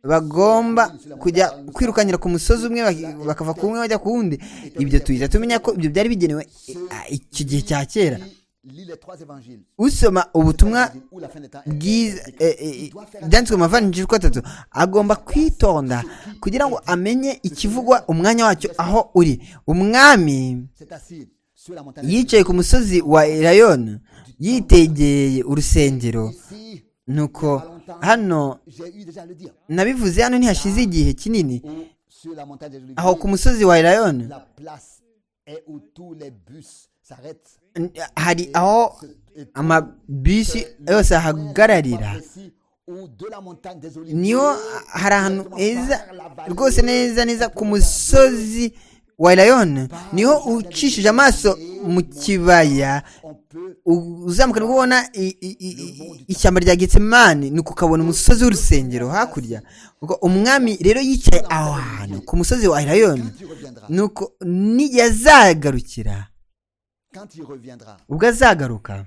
bagomba kujya kwirukankira ku musozi umwe bak- bakava ku umwe bajya ku wundi ibyo tuhita tumenya ko ibyo byari bigenewe eh, iki gihe cya kera qui lit les trois évangiles, usoma ubutumwa l'évangile où la fin des temps est- bwiza eh, eh, byanditswe mu mavanjiri uko atatu agomba kwitonda kugira ngo amenye ikivugwa umwanya wacyo aho uri umwami s'est assis sur la montagne. yicaye ku musozi wa erayoni yitegeye urusengero Ici, nuko hano j'ai eu déjà à le dire. nabivuze hano ntihashize igihe kinini Où, sur la montagne des aho ku Oliviers, musozi wa erayoni la place est où tous les bus s'arrêtent. n- hari aho Et tout amabisi le- yose le point ahagararira précis où de la montagne des Oliviers, niho hari ahantu directement heza par la vallée, rwose neza neza ku musozi wa erayoni niho ucishije amaso mu kibaya on peut uzamuka nibwo ubona i- i- i- i- ishyamba rya getsemani ni ukabona umusozi w'urusengero hakurya Ubwo umwami rero yicaye aho hantu ku musozi wa erayoni quand il reviendra, nuko n'igihe azagarukira quand il reviendra ubwo azagaruka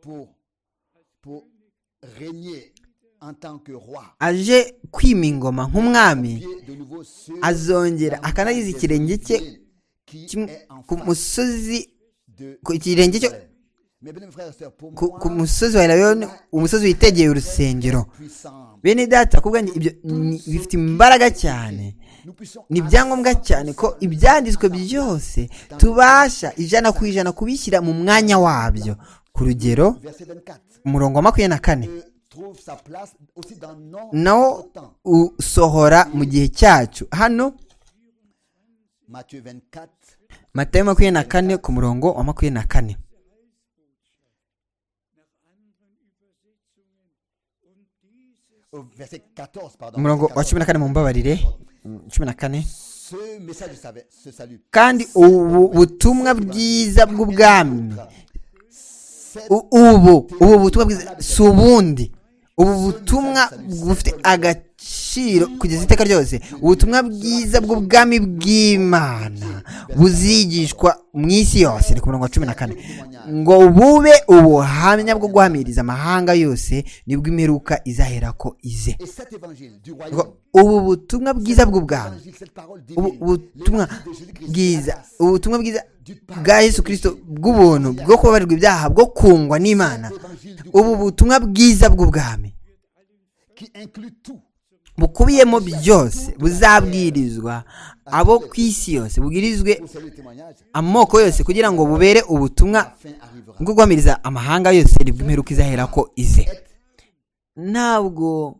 pour pour régner en tant que roi, aje kwima ingoma nk'umwami pied de nouveau sur la azongera montagne akanagiza des ikirenge cye Oliviers, qui kim- est en ku face musozi de ku ikirenge cyo Jérusalem. Mes bien-aimés frères et sœurs, pour ku, moi, ku musozi wa erayoni umusozi witegeye urusengero puissant. bene data kubwa ibyo ni- bifite imbaraga cyane Nous puissions ni ibyangombwa cyane ko ibyanditswe byose tubasha ijana ku ijana kubishyira mu mwanya wabyo ku rugero verset 24 umurongo wa makumyabiri na kane euh, trouve sa place aussi dans notre nawo temps. usohora mu gihe cyacu hano Matthieu 24 matayo makumyabiri na kane ku murongo wa makumyabiri na kane euh, verset 14 pardon. umurongo wa verset cumi na kane mu mbabarire Mm, cumi na kane 14. Ce message du savet- ce salut. kandi ubu butumwa bwiza bw'ubwami C'est U- ubu ubu butumwa bwiza si ubundi ubu butumwa bufite agaciro kugeza iteka ryose ubutumwa bwiza bw'ubwami bw'imana buzigishwa mu isi yose ni ku murongo wa cumi na kane ngo bube ubuhamya bwo guhamiriza amahanga yose nibwo imperuka izahera ko ize et cet évangile du Ngo royaume. ubu butumwa bwiza bw'ubwami Évangile, cette parole ubu divine, butumwa l'évangile de Jésus-Christ, bwiza la grâce, ubu butumwa bwiza bwa yesu kirisito bw'ubuntu bwo kubabarirwa ibyaha bwo kungwa n'imana l'évangile du ubu butumwa bwiza bw'ubwami qui inclut tout. bukubiyemo byose buzabwirizwa abo ku isi yose bubwirizwe Vous savez le témoignage amoko yose kugira ngo bubere ubutumwa La fin arrivera. bwo guhamiriza amahanga yose nibwo imperuka izahera ko ize ntabwo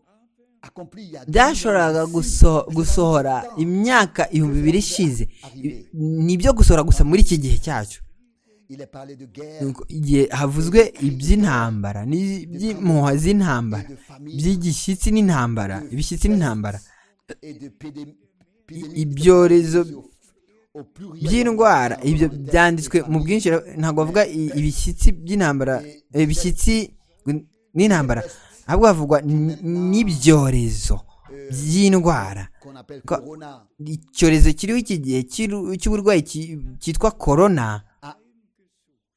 Accompli il y a byashoboraga guso- gusohora imyaka ibihumbi bibiri ishize I- ni ibyo gusohora gusa muri iki gihe cyacu Il est parlé de guerre, Nuko igihe havuzwe iby'intambara n'iby'impuha z'intambara by'igishyitsi n'intambara ibishyitsi n'intambara et de pédé- i- épidémie ibyorezo au- au pluriel. by'indwara ibyo byanditswe mu bwinshi ntabwo bavuga i- ibishyitsi by'intambara ibishyitsi n'intambara ahubwo havugwa n- n'ibyorezo by'indwara Qu'on appelle Quoi Corona icyorezo kiriho iki gihe cy'iru- cy'uburwayi ki- cyitwa korona a,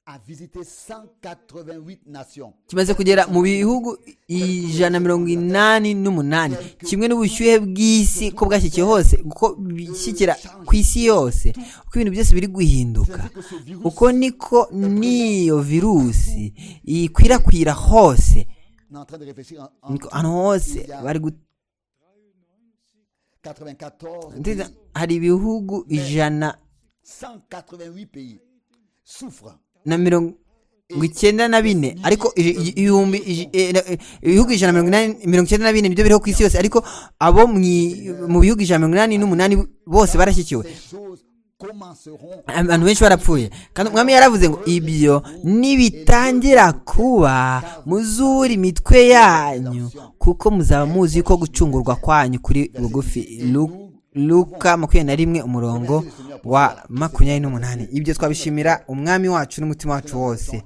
a visité 188 nations. kimaze kugera mu bihugu ijana na mirongo inani n'umunani kimwe n'ubushyuhe bw'isi ko bwashyikiye hose uko bishyikira ku isi yose uko ibintu byose biri guhinduka Que ce virus uko niko n'iyo virusi ikwirakwira hose on est en train de réfléchir en, en niko ahantu hose bari gu- 94 ndetse pays, hari ibihugu ijana 188 pays souffrent. na mirongo icyenda na bine ariko i- i- ibihumbi ij- eh, na- eh, ibihugu ijana na mirongo inani mirongo icyenda na bine nibyo biriho ku isi yose ariko abo mu i- mu bihugu ijana na mirongo inani n'umunani bose barashyikiwe Ces choses commenceront abantu benshi barapfuye kandi umwami yaravuze ngo ibyo nibitangira kuba muzure imitwe yanyu kuko muzaba muzi yuko gucungurwa kwanyu kuri bugufi Lu- luka makumyabiri na rimwe umurongo wa makumyabiri n'umunani ibyo twabishimira umwami wacu n'umutima wacu wose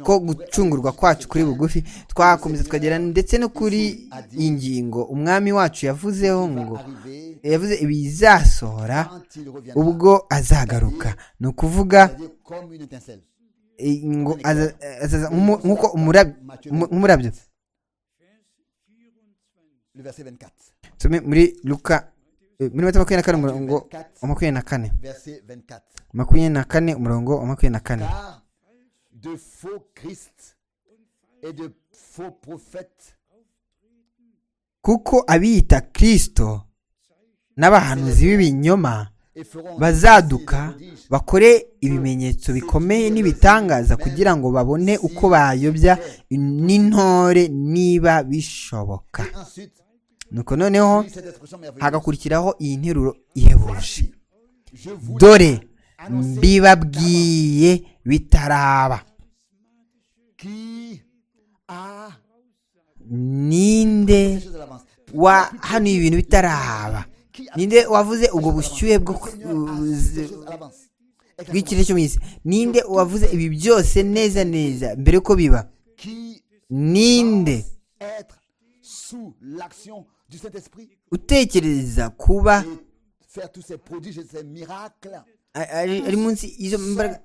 ko gucungurwa kwacu kuri bugufi twakomeza tukagera ndetse no kuri iyi ngingo umwami wacu yavuzeho ngo arriver yavuze ibizasohora quand il reviendra. ubwo azagaruka ni ukuvuga C'est-à-dire comme une étincelle. eh, ngo aza- azaza nk'umu- nk'uko umurab- umu- nk'umurabyo Le verset 24. tume muri luka eh, muri mata makumyabiri na kane umurongo wa makumyabiri na kane Verset 24. makumyabiri na kane umurongo wa makumyabiri na kane Car de faux Christ et de faux prophètes kuko abiyita kirisito n'abahanuzi b'ibinyoma et feront bazaduka des prodiges. bakore ibimenyetso bikomeye n'ibitangaza kugira ngo babone uko bayobya n'intore niba bishoboka Et ensuite, nuko noneho oui, cette expression merveilleuse. hagakurikiraho iyi nteruro ihebuje Voici, Je vous dore mbibabwiye bitaraba qui a ninde chose à l'avance. wahanuye ibintu bitaraba ninde wavuze ubwo bushyuhe bwo ku- Ces choses à l'avance. bw'ikirere cyo mu isi ninde wavuze ibi byose neza neza mbere yuko biba Qui ninde être sous l'action du Saint-Esprit utekereza kuba et faire tous ces prodiges et ces miracles. a- ari ari munsi y'izo mbaraga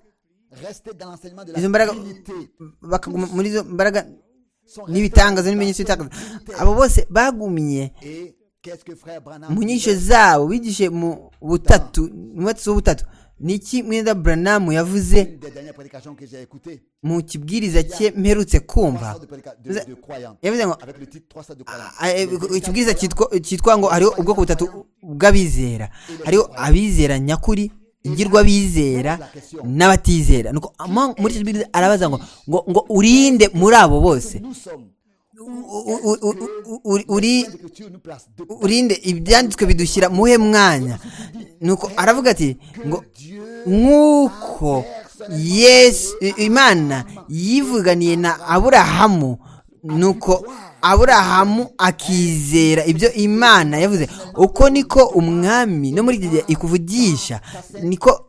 Rester dans l'enseignement de izo mbaraga la Trinité. bakaguma muri izo mbaraga sont n'ibitangazo restés n'ibimenyetso dans la bitangaza Trinité. abo bose bagumiye Et qu'est-ce que frère Branham mu nyigisho disait zabo bigishe mu butatu mu mwatsi w'ubutatu ni iki mwenda buranamu yavuze Une des dernières prédications que j'ai écoutées. mu kibwiriza cye mperutse kumva 300 de, prédica- de, de croyants. yavuze ngo Avec le titre 300 de croyants. "Ah, eh, ikibwiriza cyitwa cyitwa ngo hariho ubwoko butatu bw'abizera hariho abizera nyakuri ingirwa abizera n'abatizera nuko ama- muri icyo kibwiriza arabaza ngo ngo ngo urinde muri abo bose Nous sommes. U- u- u- u- u- uri Les Écritures nous placent de urinde ibyanditswe bidushyira muhe mwanya nuko aravuga ati ngo nk'uko yesu i- imana yivuganiye na aburahamu nuko aburahamu akizera ibyo imana yavuze uko niko umwami no muri iki gihe ikuvugisha niko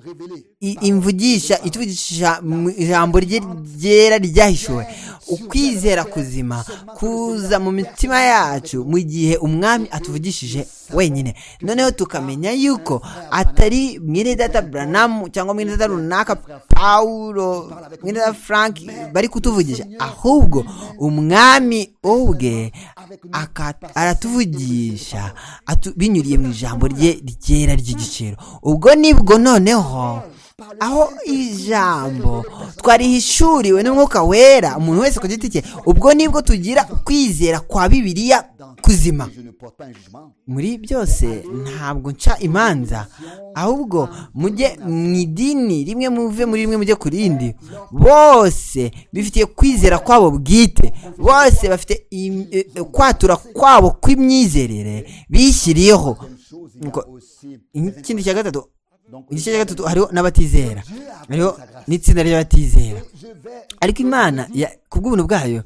révélées. i- imvugisha ituvugisha mu ijambo rye ryera ryahishuwe ukwizera kuzima kuza mu mitima yacu mu gihe umwami atuvugishije wenyine noneho tukamenya yuko atari mwene data buranamu cyangwa mwene data runaka pawulo mwene data frank bari kutuvugisha ahubwo umwami ubwe aka- aratuvugisha atu- binyuriye mu ijambo rye ryera ry'igiciro ubwo nibwo noneho aho iri jambo twarihishuriwe n'umwuka wera umuntu wese ku giti cye ubwo nibwo tugira kwizera kwa bibiliya kuzima Je ne porte pas un jugement. muri byose ntabwo nca imanza ahubwo mujye mu idini rimwe muve muri rimwe mujye ku rindi bose bifitiye kwizera kwabo bwite bose bafite im- e- e- kwatura kwabo kw'imyizerere bishyiriyeho Deuxième chose, il y Nuko, a aussi ikindi cya gatatu donc igice cya gatatu hariho n'abatizera hariho n'itsinda ry'abatizera je vais ariko imana ya- ku bw'ubuntu bwayo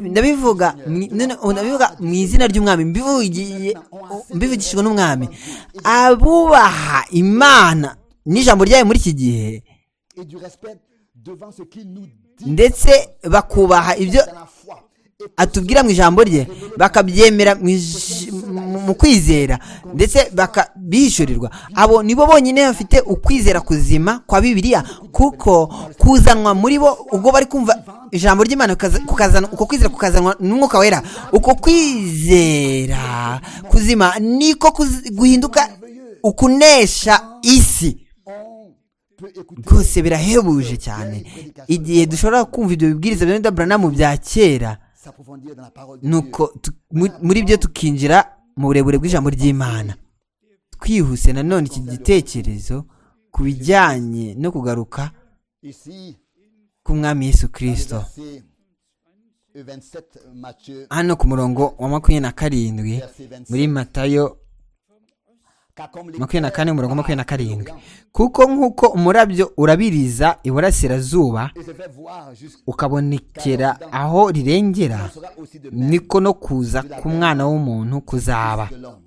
ndabivuga mu- none ubu ndabivuga mu izina ry'umwami mbivugiye- mbivugishijwe n'umwami abubaha imana n'ijambo ryayo muri iki gihe et du respect devant ce qu'il nous dit ndetse bakubaha ibyo dans la foi. Et atubwira mu ijambo rye bakabyemera mu ij- mu- mu kwizera ndetse bakabishyurirwa abo nibo bonyine bafite ukwizera kuzima kwa bibiliya kuko kuzanwa muri bo ubwo bari kumva ijambo ry'imana kukaza- kukazana- uko kwizera kukazanwa n'umwuka wera uko kwizera kuzima niko kuzi- guhinduka ukunesha isi on peut écouter rwose birahebuje cyane igihe dushobora kumva ibyo bibwiriza bya Branham bya kera s'approfondir dans la parole de Dieu. nuko tu- mu- muri byo tukinjira mu burebure bw'ijambo ry'imana twihuse nanone iki gitekerezo ku bijyanye no kugaruka Ici, k'umwami yesu kirisito verset 27, Matthieu, hano ku murongo wa makumyabiri na karindwi verset 27. muri matayo Car comme les makumyabiri na kane umurongo wa makumyabiri na karindwi Orient, kuko nk'uko umurabyo urabiriza iburasirazuba et je vais voir jusqu'où ukabonekera aho rirengera sera aussi de même niko no kuza k'umwana w'umuntu kuzaba de l'homme.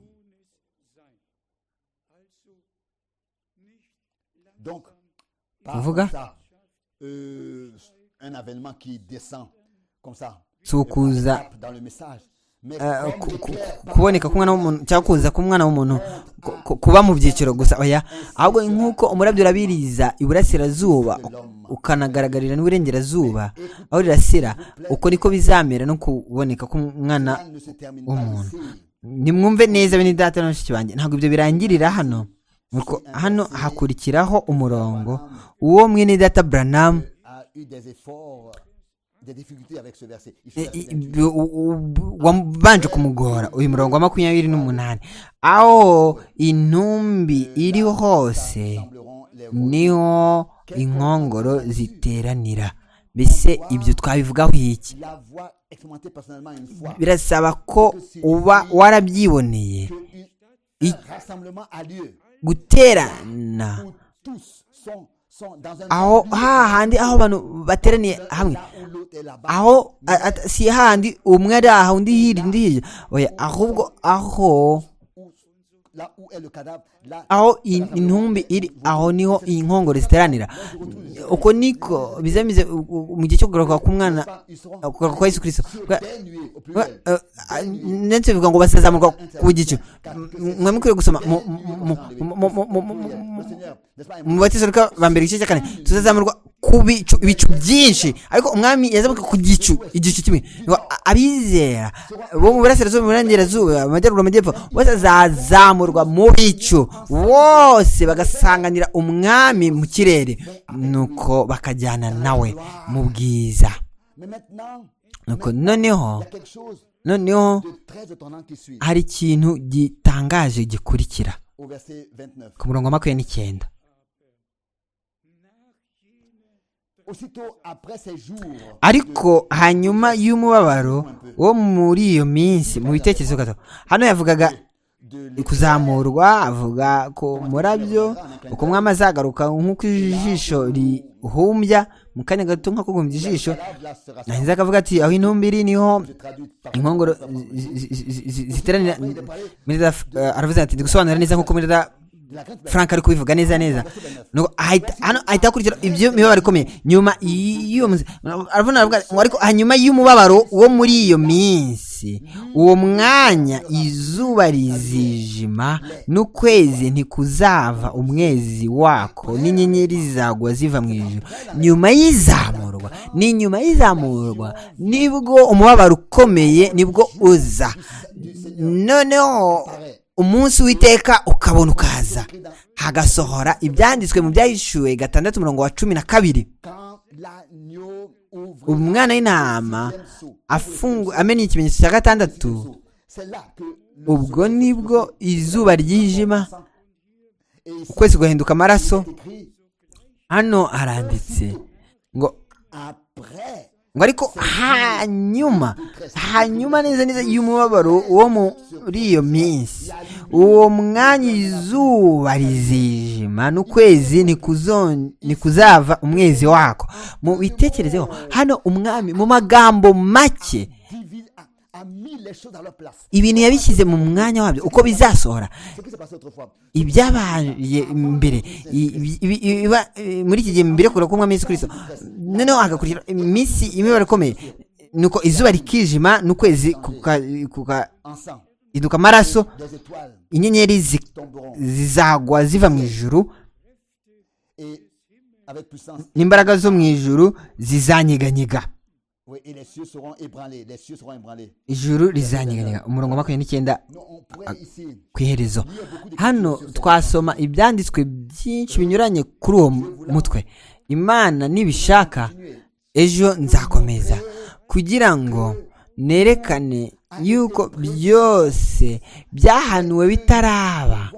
Donc, par Kuvuga? comme ça, euh, un avènement qui descend comme ça. Si ukuza, Par étapes dans le message. Mais Eh, comme ku- ku- l'éclair ku- kuboneka k'umwana w'umuntu cyangwa kuza k'umwana w'umuntu ku- ku- kuba mu byiciro gusa oya ahubwo nk'uko umurabyo urabiriza iburasirazuba u- ukanagaragarira n'iburengerazuba aho rirasira uko niko bizamera no kuboneka k'umwana par là ne se termine pas umuntu. ici. nimwumve neza bene data na bashiki banjye ntabwo ibyo birangirira hano Nuko hano hakurikiraho umurongo uwo mwene data buranamu A eu des efforts, des difficultés avec ce verset. Il faut I- rester i- là-dessus. b- u- u- wabanje kumugora uyu murongo wa makumyabiri n'umunani aho intumbi iri hose Sembleront les rois. niho inkongoro ziteranira mbese ibyo twabivugaho iki L'avoir expérimenté personnellement une fois. birasaba ko uba warabyiboneye Que une- I- un rassemblement a lieu. guterana où tous sont, sont dans un aho hahandi aho abantu bateraniye hamwe là où l'autre est là-bas. aho a- at- si hahandi umwe ari aha undi hirya undi hirya oya ahubwo aho Où- là où est le cadavre, là aho in- intumbi iri aho niho inkongoro ziteranira uko niko bizamize u- u- mu gihe cyo kugaruka k'umwana ils seront kugaruka kwa yesu kirisito Kuga- dénués au kuga- pluriel. eh, ah, ndetse bivuga ngo basazamurwa ku gicu M- mwe mukwiriye gusoma mu- mu- mu- mu- mu- mu- mu- mu- Le Seigneur, n'est-ce pas, mu batesoreka ba mbere igice cya kane tuzazamurwa ku bicu ibicu byinshi ariko umwami yazamuka ku gicu igicu kimwe Ngo a- abizera bo mu burasirazuba mu burengerazuba mu majyaruguru mu majyepfo bose bazazamurwa mu bicu bose bagasanganira umwami mu kirere nuko bakajyana nawe mu bwiza Mais maintenant, nuko noneho il y a quelque chose noneho de très étonnant qui suit hari ikintu gitangaje gikurikira au verset 29. ku murongo wa makumyabiri n'icyenda Aussitôt après ces jours, ariko hanyuma y'umubabaro wo muri iyo minsi mu bitekerezo gato hano yavugaga de kuzamurwa avuga ku murabyo uko umwami azagaruka nk'uko ijisho rihumbya mu kanya gato nk'ako guhumbya ijisho l'esclave, là sera sa- nahise akavuga ati aho intumbi iri niho Je traduis par inkongoro zi- zi- zi- zi- zi- ziteranira Mirza, eh, aravuze ati ndi gusobanura neza nk'uko mirida la grande frank ari kubivuga neza neza Nuko ahita- hano ahita akurikira ibyo mibabaro ikomeye nyuma y'iyo minsi aravuga aravuga ati, ngo ariko hanyuma y'umubabaro wo muri iyo minsi uwo mwanya izuba rizijima n'ukwezi ntikuzava umwezi wako n'inyenyeri zagwa ziva mu ijuru nyuma y'izamurwa ni nyuma y'izamurwa nibwo umubabaro ukomeye nibwo uza noneho paraît umunsi w'iteka ukabona ukaza hagasohora ibyanditswe mu byahishuwe gatandatu murongo wa cumi na kabiri Quand l'agneau ouvre umwana w'intama afungu amenya ikimenyetso cya gatandatu so, c'est là que le ubwo soleil nibwo izuba ryijima s'en- Et ici, ukwezi guhinduka amaraso c'est écrit, hano haranditse ngo après ngo ariko hanyuma hanyuma neza neza y'umubabaro wo muri iyo minsi uwo mwanya izuba rizijima n'ukwezi ntikuzon- ntikuzava umwezi wako mu bitekerezeho hano umwami mu magambo make divise a, a mis les choses à leur place. ibintu yabishyize mu mwanya wabyo uko bizasohora Ce qui s'est passé autrefois. ibyabaye mbere i- ibi- ibi- iba- eh, muri iki gihe mbere kure k'umwami Yesu Kristo noneho hagakurikira iminsi imibare ikomeye nuko izuba rikijima n'ukwezi kuka- kuka- Ensemble, hinduka amaraso des étoiles inyenyeri zi- tomberont zizagwa ziva mu ijuru et avec puissance. n'imbaraga zo mu ijuru zizanyeganyega Oui, et les cieux seront ébranlés. Les cieux seront ébranlés. ijuru rizanyeganyega umurongo wa makumyabiri n'icyenda Non, on pourrait ici. ku iherezo hano twasoma ibyanditswe byinshi binyuranye kuri uwo mutwe imana nibishaka ejo nzakomeza kugira ngo nerekane yuko byose byahanuwe bitaraba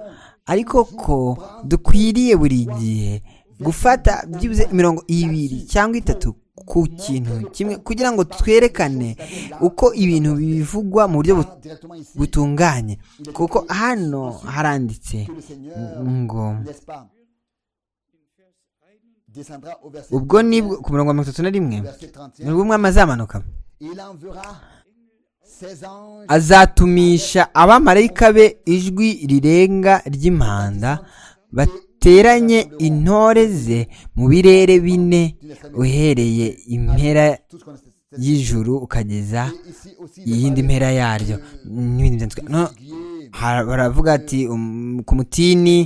ariko ko dukwiriye buri gihe gufata byibuze mirongo ibiri cyangwa itatu ku kintu kimwe kugira ngo twerekane uko ibintu bivugwa mu buryo bu- Directement ici, butunganye kuko hano haranditse que le Seigneur, ngo n'est-ce pas, descendra au verset, ubwo ni ku murongo wa mirongo itatu na rimwe verset 31. nibwo umwami azamanuka Il enverra ses anges azatumisha abamarayika be ijwi rirenga ry'impanda bateranye intore ze mu birere bine uhereye impera Tout ce qu'on sait. y'ijuru ukageza Et ici aussi, le iyindi mpera yaryo n'ibindi byanditswe No- figuier, Ha- baravuga ati um, ku mutini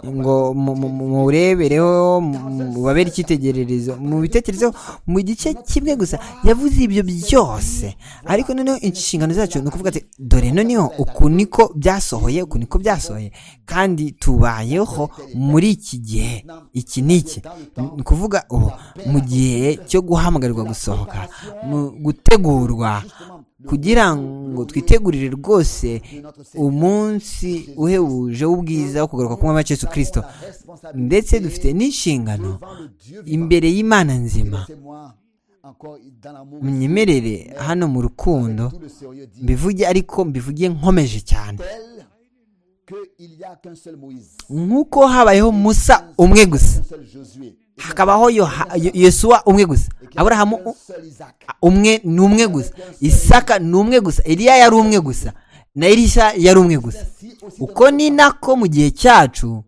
ngo mu- mu- mu- muwurebereho mu- mubabere icyitegererezo mu bitekerezo mu gice kimwe gusa yavuze ibyo byose ariko noneho inshingano zacu ni ukuvuga ati dore noneho uku niko byasohoye uku niko byasohoye kandi tubayeho muri iki gihe iki ni iki ni ukuvuga ubu mu gihe cyo guhamagarirwa gusohoka mu gutegurwa justement, le kugira ngo twitegurire rwose de notre Seigneur, umunsi uhebuje w'ubwiza wo kugaruka kumwe kwa Yesu Kristo la responsabilité ndetse dufite n'inshingano devant le Dieu vivant. imbere y'Imana nzima Laissez-moi encore dans l'amour, munyemerere hano mu rukundo tout le sérieux dit, mbivuge ariko mbivuge nkomeje cyane tel qu'il n'y a qu'un seul Moïse, nk'uko habayeho musa umwe gusa un seul Josué, hakabaho Yoha- Yo- yosuwa umwe gusa aburahamu un u- seul Isaac. umwe ni umwe gusa isaka ni umwe gusa eliya yari umwe gusa na elisha yari umwe gusa Si aussi uko ni nako mu gihe cyacu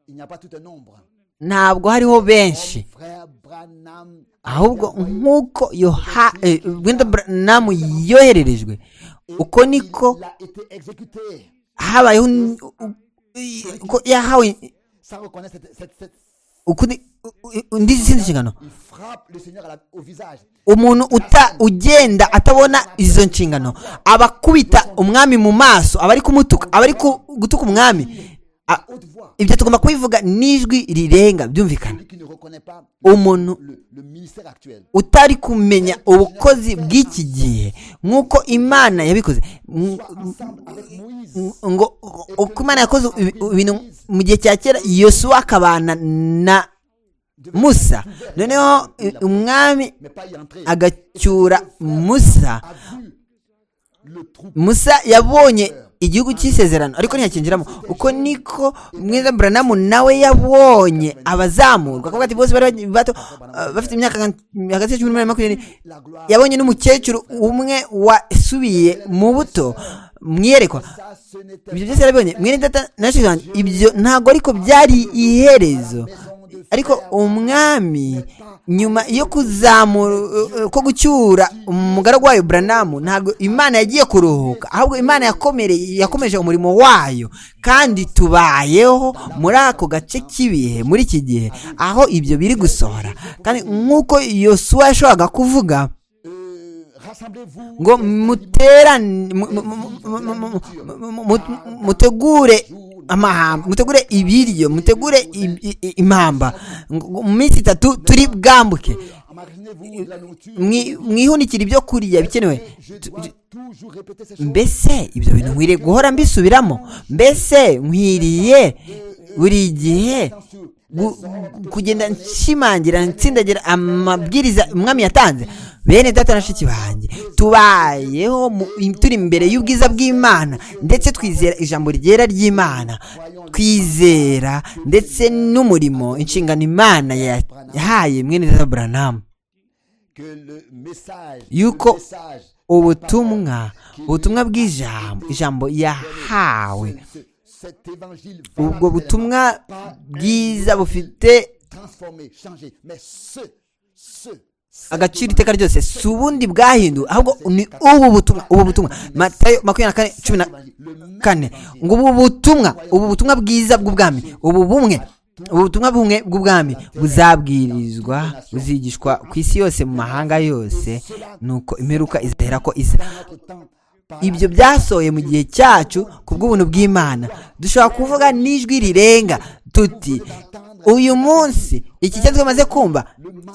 il n'y a pas tout un nombre. ntabwo hariho benshi Frère Branham, ahubwo nk'uko yoha eh, wenda buranamu yohererejwe uko niko il a été exécuté. habayeho n- u- u- i- uko yahawe Sans reconnaître cette, cette- cette- uko ni- u- u- undi izindi nshingano il frappe le Seigneur à la- au visage. umuntu uta ugenda atabona izo nshingano aba akubita umwami mu maso aba ari kumutuka aba ari ku- gutuka umwami A- Haute voix. ibyo tugomba kubivuga n'ijwi rirenga byumvikana Celui qui ne reconnaît pas umuntu le, le ministère actuel. utari kumenya ubukozi bw'iki gihe nk'uko imana yabikoze M- Ensemble avec Moïse. m- ngo uko imana yakoze ibi- ibintu mu gihe cya kera yosuwa akabana na devait être musa ouvert. noneho i- umwami Mais pas y entrer. agacyura musa A vu le trou. musa yabonye igihugu cy'isezerano ariko ntiyakinjiramo uko niko mwiza buranamu nawe yabonye abazamurwa akavuga ati bose bari bagi- bato ah, bafite imyaka hagati ya cumi n'umunani na makumyabiri La gloire. yabonye n'umukecuru umwe wasubiye mu buto mwiyerekwa Ça, ce n'était ibyo byose yarabibonye mwene data na shefu wanjye ibyo ntabwo ariko byari iherezo ariko umwami nyuma yo kuzamura ko gucyura umugaragu wayo buranamu ntabwo imana yagiye kuruhuka ahubwo imana yakomereye yakomeje umurimo wayo kandi tubayeho muri ako gace k'ibihe muri iki gihe aho ibyo biri gusohora kandi nk'uko yosuwa yashoboraga kuvuga euh, Rassemblez-vous. ngo muterane mu- mu- mu- mu- mu- mu- mu- mu- mutegure amahamba mutegure ibiryo mutegure i- i- i- impamba Ngo- ngo mu minsi itatu turi bwambuke Imaginez-vous de la nourriture. Mwi- mwihunikire ibyo kurya bikenewe Je Tu- dois tu- toujours répéter ces choses. mbese ibyo bintu nkwiriye guhora mbisubiramo mbese nkwiriye buri gihe gu- gu- kugenda nshimangira nsindagira amabwiriza umwami yatanze bene data na shiki banjye tubayeho mu- turi imbere y'ubwiza bw'imana ndetse twizera ijambo ryera ry'imana twizera ndetse n'umurimo inshingano imana ya- yahaye mwene data buranamu Que le message, Yuko le message ubutumwa ubutumwa bw'ijambo ijambo yahawe ce- cet évangile ubwo butumwa bwiza bufite transformé, changé. Mais ce, ce, cet agaciro iteka ryose si ubundi bwahinduwe ahubwo ni ubu butumwa ubu butumwa matayo makumyabiri na kane cumi na kane ngo ubu butumwa ubu butumwa bwiza bw'ubwami ubu bumwe ubu butumwa bumwe bw'ubwami buzabwirizwa buzigishwa ku isi yose mu mahanga yose nuko imperuka izahera ko iza évangile temps ibyo byasohoye mu gihe cyacu ku bw'ubuntu bw'imana dushobora kuvuga n'ijwi rirenga tuti uyu munsi iki cyo twamaze kumva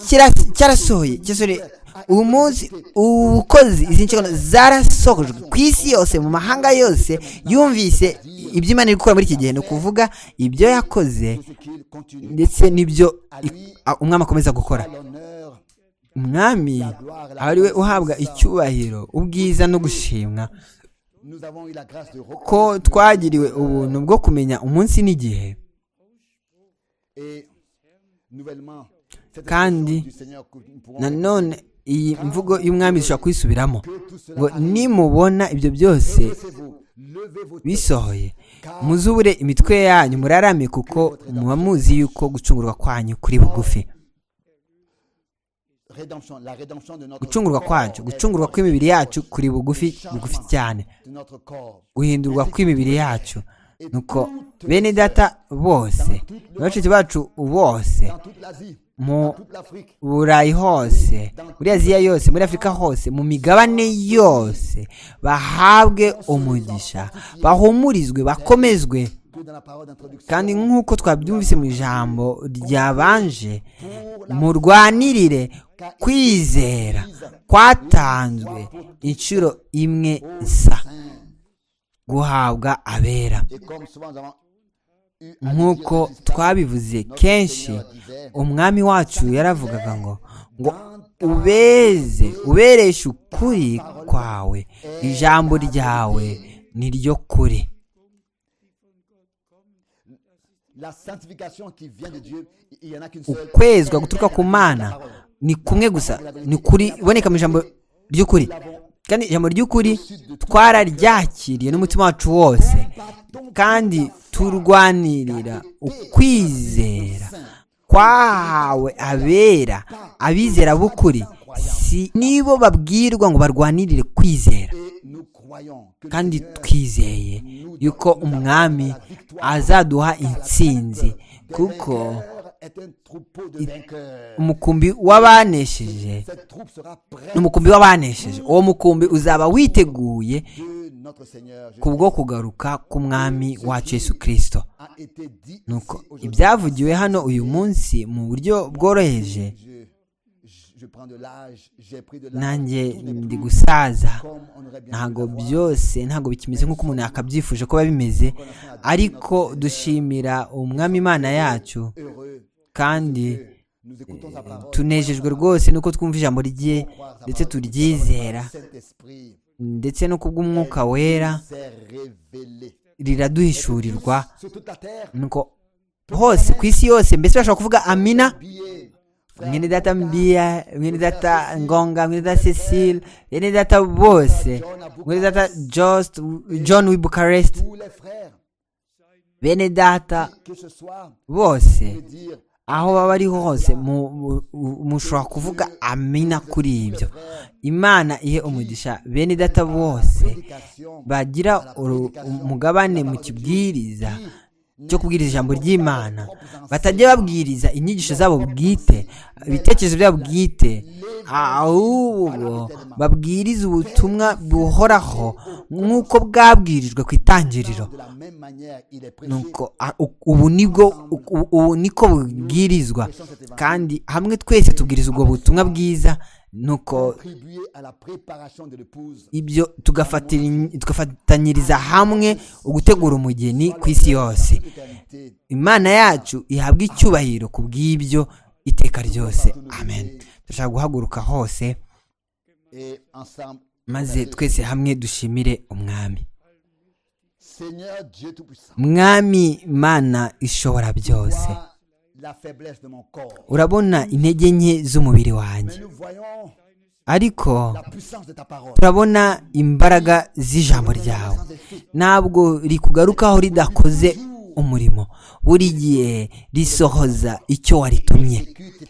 kira- cyarasohoye cyasohoye uyu munsi ubukozi izi nshingano zarasokojwe ku isi yose mu mahanga yose yumvise ibyo imana iri gukora muri iki gihe ni ukuvuga ibyo yakoze tout ce qu'il continue. ndetse n'ibyo i- a- umwami akomeza gukora À l'honneur, umwami ari we uhabwa icyubahiro ubwiza no gushimwa nous avons eu la grâce de ko reconnaître twagiriwe ubuntu bwo kumenya umunsi n'igihe et nouvellement cette Kandi, expression du Seigneur que nous pourrons nanone iyi mvugo y'umwami dushobora kuyisubiramo que tout cela ngo arrive. nimubona ibyo byose Levez-vous, levez vos têtes, bisohoye muzubure imitwe yanyu murarame kuko muba muzi yuko gucungurwa kwanyu kuri bugufi rédemption, la rédemption de notre gucungurwa kwacu corps, gucungurwa kw'imibiri yacu kuri bugufi bugufi cyane de notre corps. guhindurwa kw'imibiri yacu nuko bene data bose na bashiki bacu bose Dans toute l'Asie, mu toute l'Afrique, burayi hose muri aziya yose muri afurika hose mu migabane yose bahabwe umugisha bahumurizwe bakomezwe que dans la parole d'introduction, kandi nk'uko twabyumvise mu ijambo ryabanje murwanirire kwizera kwatanzwe inshuro imwe isa guhabwa abera et comme souvent nous avons eu à le nk'uko dire dans cette twabivuze histoire, kenshi Seigneur disait, umwami wacu yaravugaga ngo ngo ubeze ubereshe ukuri kwawe ijambo ryawe ni ryo kuri la sanctification qui vient de Dieu, il y en a qu'une seule. ukwezwa guturuka ku mana ni kumwe gusa ni kuri iboneka mu ijambo ry'ukuri kandi ijambo ry'ukuri twararyakiriye n'umutima wacu wose kandi turwanirira ukwizera kwahawe abera abizera b'ukuri si nibo babwirwa ngo barwanirire kwizera Et nous croyons que le kandi Seigneur twizeye yuko umwami azaduha intsinzi kuko vainqueur est un troupeau de vainqueurs. umukumbi w'abanesheje Cette troupe sera prête ni umukumbi w'abanesheje uwo mukumbi uzaba witeguye de notre Seigneur. Jésus. kubwo kugaruka k'umwami wacu yesu kirisito a été dit nuko ici aujourd'hui. ibyavugiwe hano uyu munsi mu buryo bworoheje Je, je- je prends de l'âge, j'ai pris de l'âge. nanjye Tout n'est ndi plus gusaza comme on aurait bien voulu ntabwo l'avoir. byose ntabwo bikimeze nk'uko umuntu yakabyifuje kuba bimeze ariko dushimira umwami imana yacu Heureux, kandi nous écoutons sa parole. tunejejwe rwose nuko twumva ijambo rye ndetse turyizera Saint-Esprit ndetse no kubw'umwuka wera s'est révélé. riraduhishurirwa Sur toute la terre, nuko hose ku isi yose mbese bashobora kuvuga amina oublié. mwene data mbia mwene data ngonga mwene data cecile mwene data bose mwene data Just, john wi bucharest Tous les frères, bene data que ce soit, de bose dire, aho baba ari hose mu- mu- mu- mushobora kuvuga amina kuri ibyo imana ihe umugisha bene data bose prédication, bagira uru- umugabane mu kibwiriza cyo kubwiriza ijambo ry'imana batajya babwiriza inyigisho zabo bwite ibitekerezo byabo bwite ahubwo babwirize ubutumwa buhoraho nk'uko bwabwirijwe ku itangiriro de la même manière, il est prêché. nuko a- u- ubu nibwo u- u- ubu niko bubwirizwa kandi hamwe twese tubwiriza ubwo butumwa bwiza nuko contribuer à la préparation de l'épouse. ibyo tugafatiri- tugafatanyiriza hamwe ugutegura umugeni ku isi yose L'éternité, imana yacu ihabwa icyubahiro ku bw'ibyo iteka ryose amen turashaka guhaguruka hose Et ensemble, maze twese hamwe dushimire umwami Seigneur Dieu Tout-Puissant, mwami mana ishobora byose vois la faiblesse de mon corps. urabona intege nke z'umubiri wanjye Mais nous voyons ariko la puissance de ta parole. turabona imbaraga z'ijambo ryawe ntabwo rikugarukaho ridakoze umurimo buri gihe risohoza icyo waritumye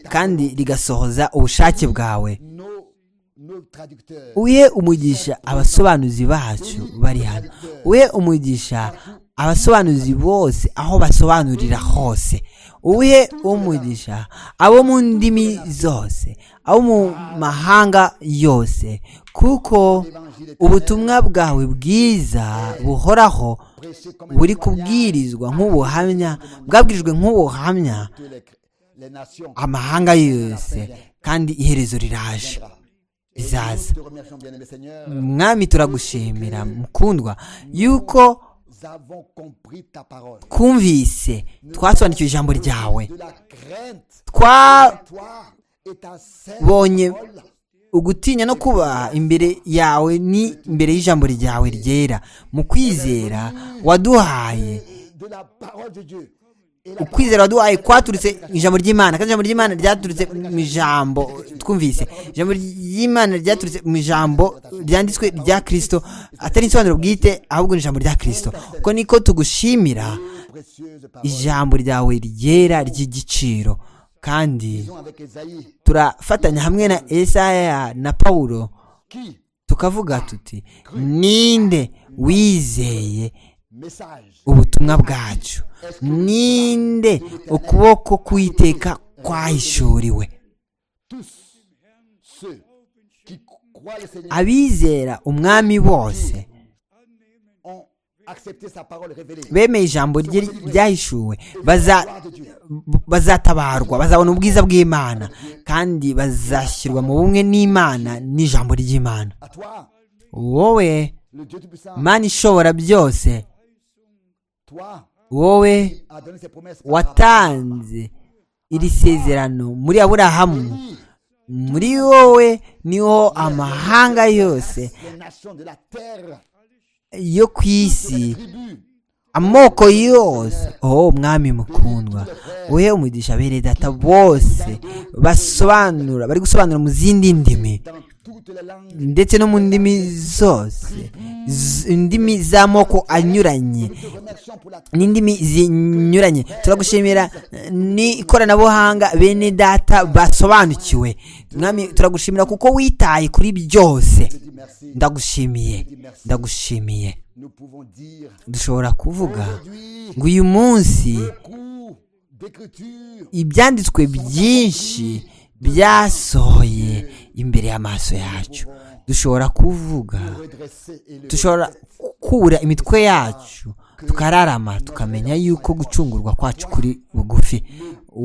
kandi rigasohoza ubushake bwawe Nos, nos traducteurs, uye umugisha abasobanuzi bacu bari hano uye umugisha abasobanuzi bose aho basobanurira hose uye umugisha abo mu ndimi zose abo mu mahanga yose kuko ubutumwa bwawe bwiza buhoraho prêchés comme buri kubwirizwa nk'ubuhamya bwabwirijwe nk'ubuhamya toutes les, les nations. amahanga yose kandi iherezo riraje Nous izaza te remercions, bien-aimé Seigneur. mwami turagushimira mukundwa yuko Nous avons compris ta parole. twumvise twasobanukiwe ijambo ryawe De la crainte twabonye à toi et ta sainte parole. ugutinya no kubaha imbere yawe ni imbere y'ijambo ryawe ryera mu kwizera waduhaye de la parole de Dieu. Et la ukwizera waduhaye kwaturutse mu ijambo ry'imana kandi ijambo ry'imana ryaturutse mu ijambo twumvise ijambo ry'imana ryaturutse mu ijambo ryanditswe rya kirisito atari insobanuro bwite ahubwo ni ijambo rya kirisito kuko niko tugushimira précieuse parole. ijambo ryawe ryera ry'igiciro kandi Disons avec Esaïe turafatanya hamwe na esaya na pawulo qui, tukavuga tuti ninde wizeye message, ubutumwa bwacu ninde ukuboko kwiteka kwahishuriwe tous ceux qui croient le Seigneur abizera umwami bose ont accepté sa parole révélée. bemeye ijambo rye ryahishuwe baza Gloire de Dieu. bazatabarwa bazabona ubwiza bw'imana kandi bazashyirwa mu bumwe n'imana n'ijambo ry'imana À toi, wowe le Dieu Tout-Puissant, mana ishobora byose toi wowe qui as donné ses promesses. à Abraham. watanze iri sezerano muri aburahamu muri wowe niho amahanga yose Les nations de la terre, yo ku isi tribus, amoko yose oh umwami mukundwa we umugisha abere data bose basobanura bari gusobanura mu zindi ndimi dans toutes les langues, ndetse no mu ndimi zose z- indimi z'amoko anyuranye nous te remercions pour la n'indimi zinyuranye turagushimira eh, ni ikoranabuhanga bene data basobanukiwe mwami turagushimira kuko witaye kuri byose dis merci. ndagushimiye ndagushimiye Nous pouvons dire dushobora kuvuga aujourd'hui, ngo uyu munsi cours d'écriture ibyanditswe byinshi byasohoye imbere y'amaso yacu dushobora kuvuga redressée et le dushobora gukura imitwe yacu tukararama tukamenya yuko gucungurwa kwacu kuri bugufi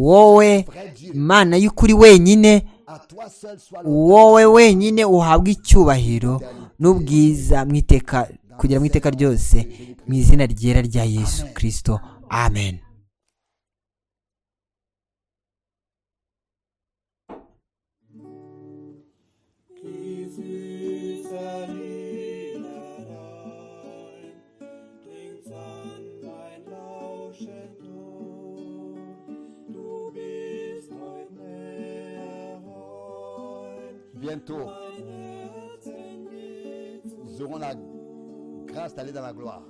wowe imana y'ukuri wenyine à toi seul soit le wowe wenyine uhabwa icyubahiro n'ubwiza mu iteka kugira mu iteka ryose mu izina ryera rya yesu kirisito amen Jesus allein, klingt's an mein Lauschen Ton. Du bist heut näher heut, bientôt nous aurons la grâce d'aller dans la gloire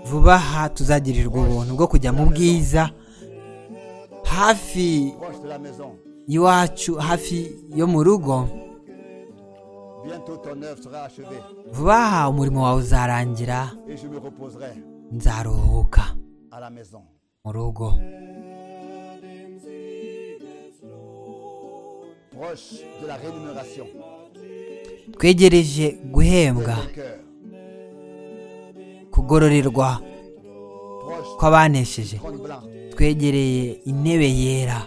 vuba aha tuzagirirwa ubuntu bwo kujya mu bwiza hafi proche de la maison iwacu hafi yo mu rugo bientôt ton œuvre sera achevée vuba aha umurimo wawe uzarangira et je me reposerai nzaruhuka à la maison mu rugo dem Siegeslohn. proche de la rémunération twegereje guhembwa de ton cœur, kugororerwa proche kw'abanesheje du trône blanc twegereye intebe yera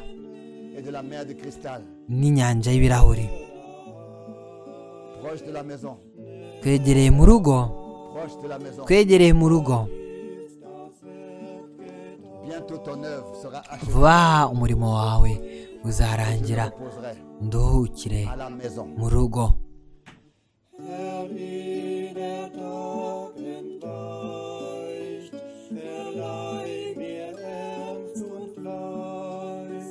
et de la mer de cristal, n'inyanja y'ibirahuri proche de la maison, twegereye mu rugo proche de la maison. twegereye mu rugo Bientôt ton œuvre sera achevée. vuba aha umurimo wawe Je uzarangira me reposerai nduhukire à la maison. mu rugo Herr, wie der Tag entweicht, verleih mir Ernst und Fleiß.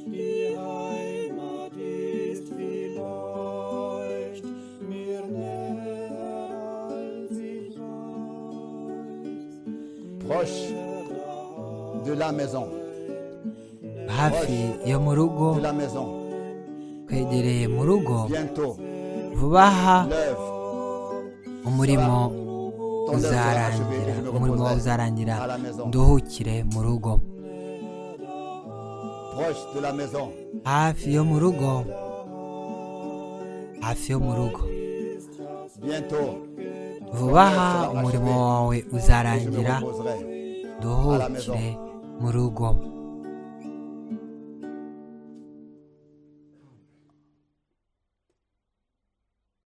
Die Heimat ist vielleicht mir näher, als ich weiß. Proche de la maison. hafi yo mu rugo De la maison. twegereye mu rugo Bientôt vuba aha l'œuvre. umurimo Ton œuvre sera achevée et uzarangira je me umurimo wawe reposerai uzarangira à la maison. nduhukire mu rugo Proche de la maison. hafi yo mu rugo hafi yo mu rugo Bientôt vuba aha umurimo wawe je me uzarangira reposerai. nduhukire mu rugo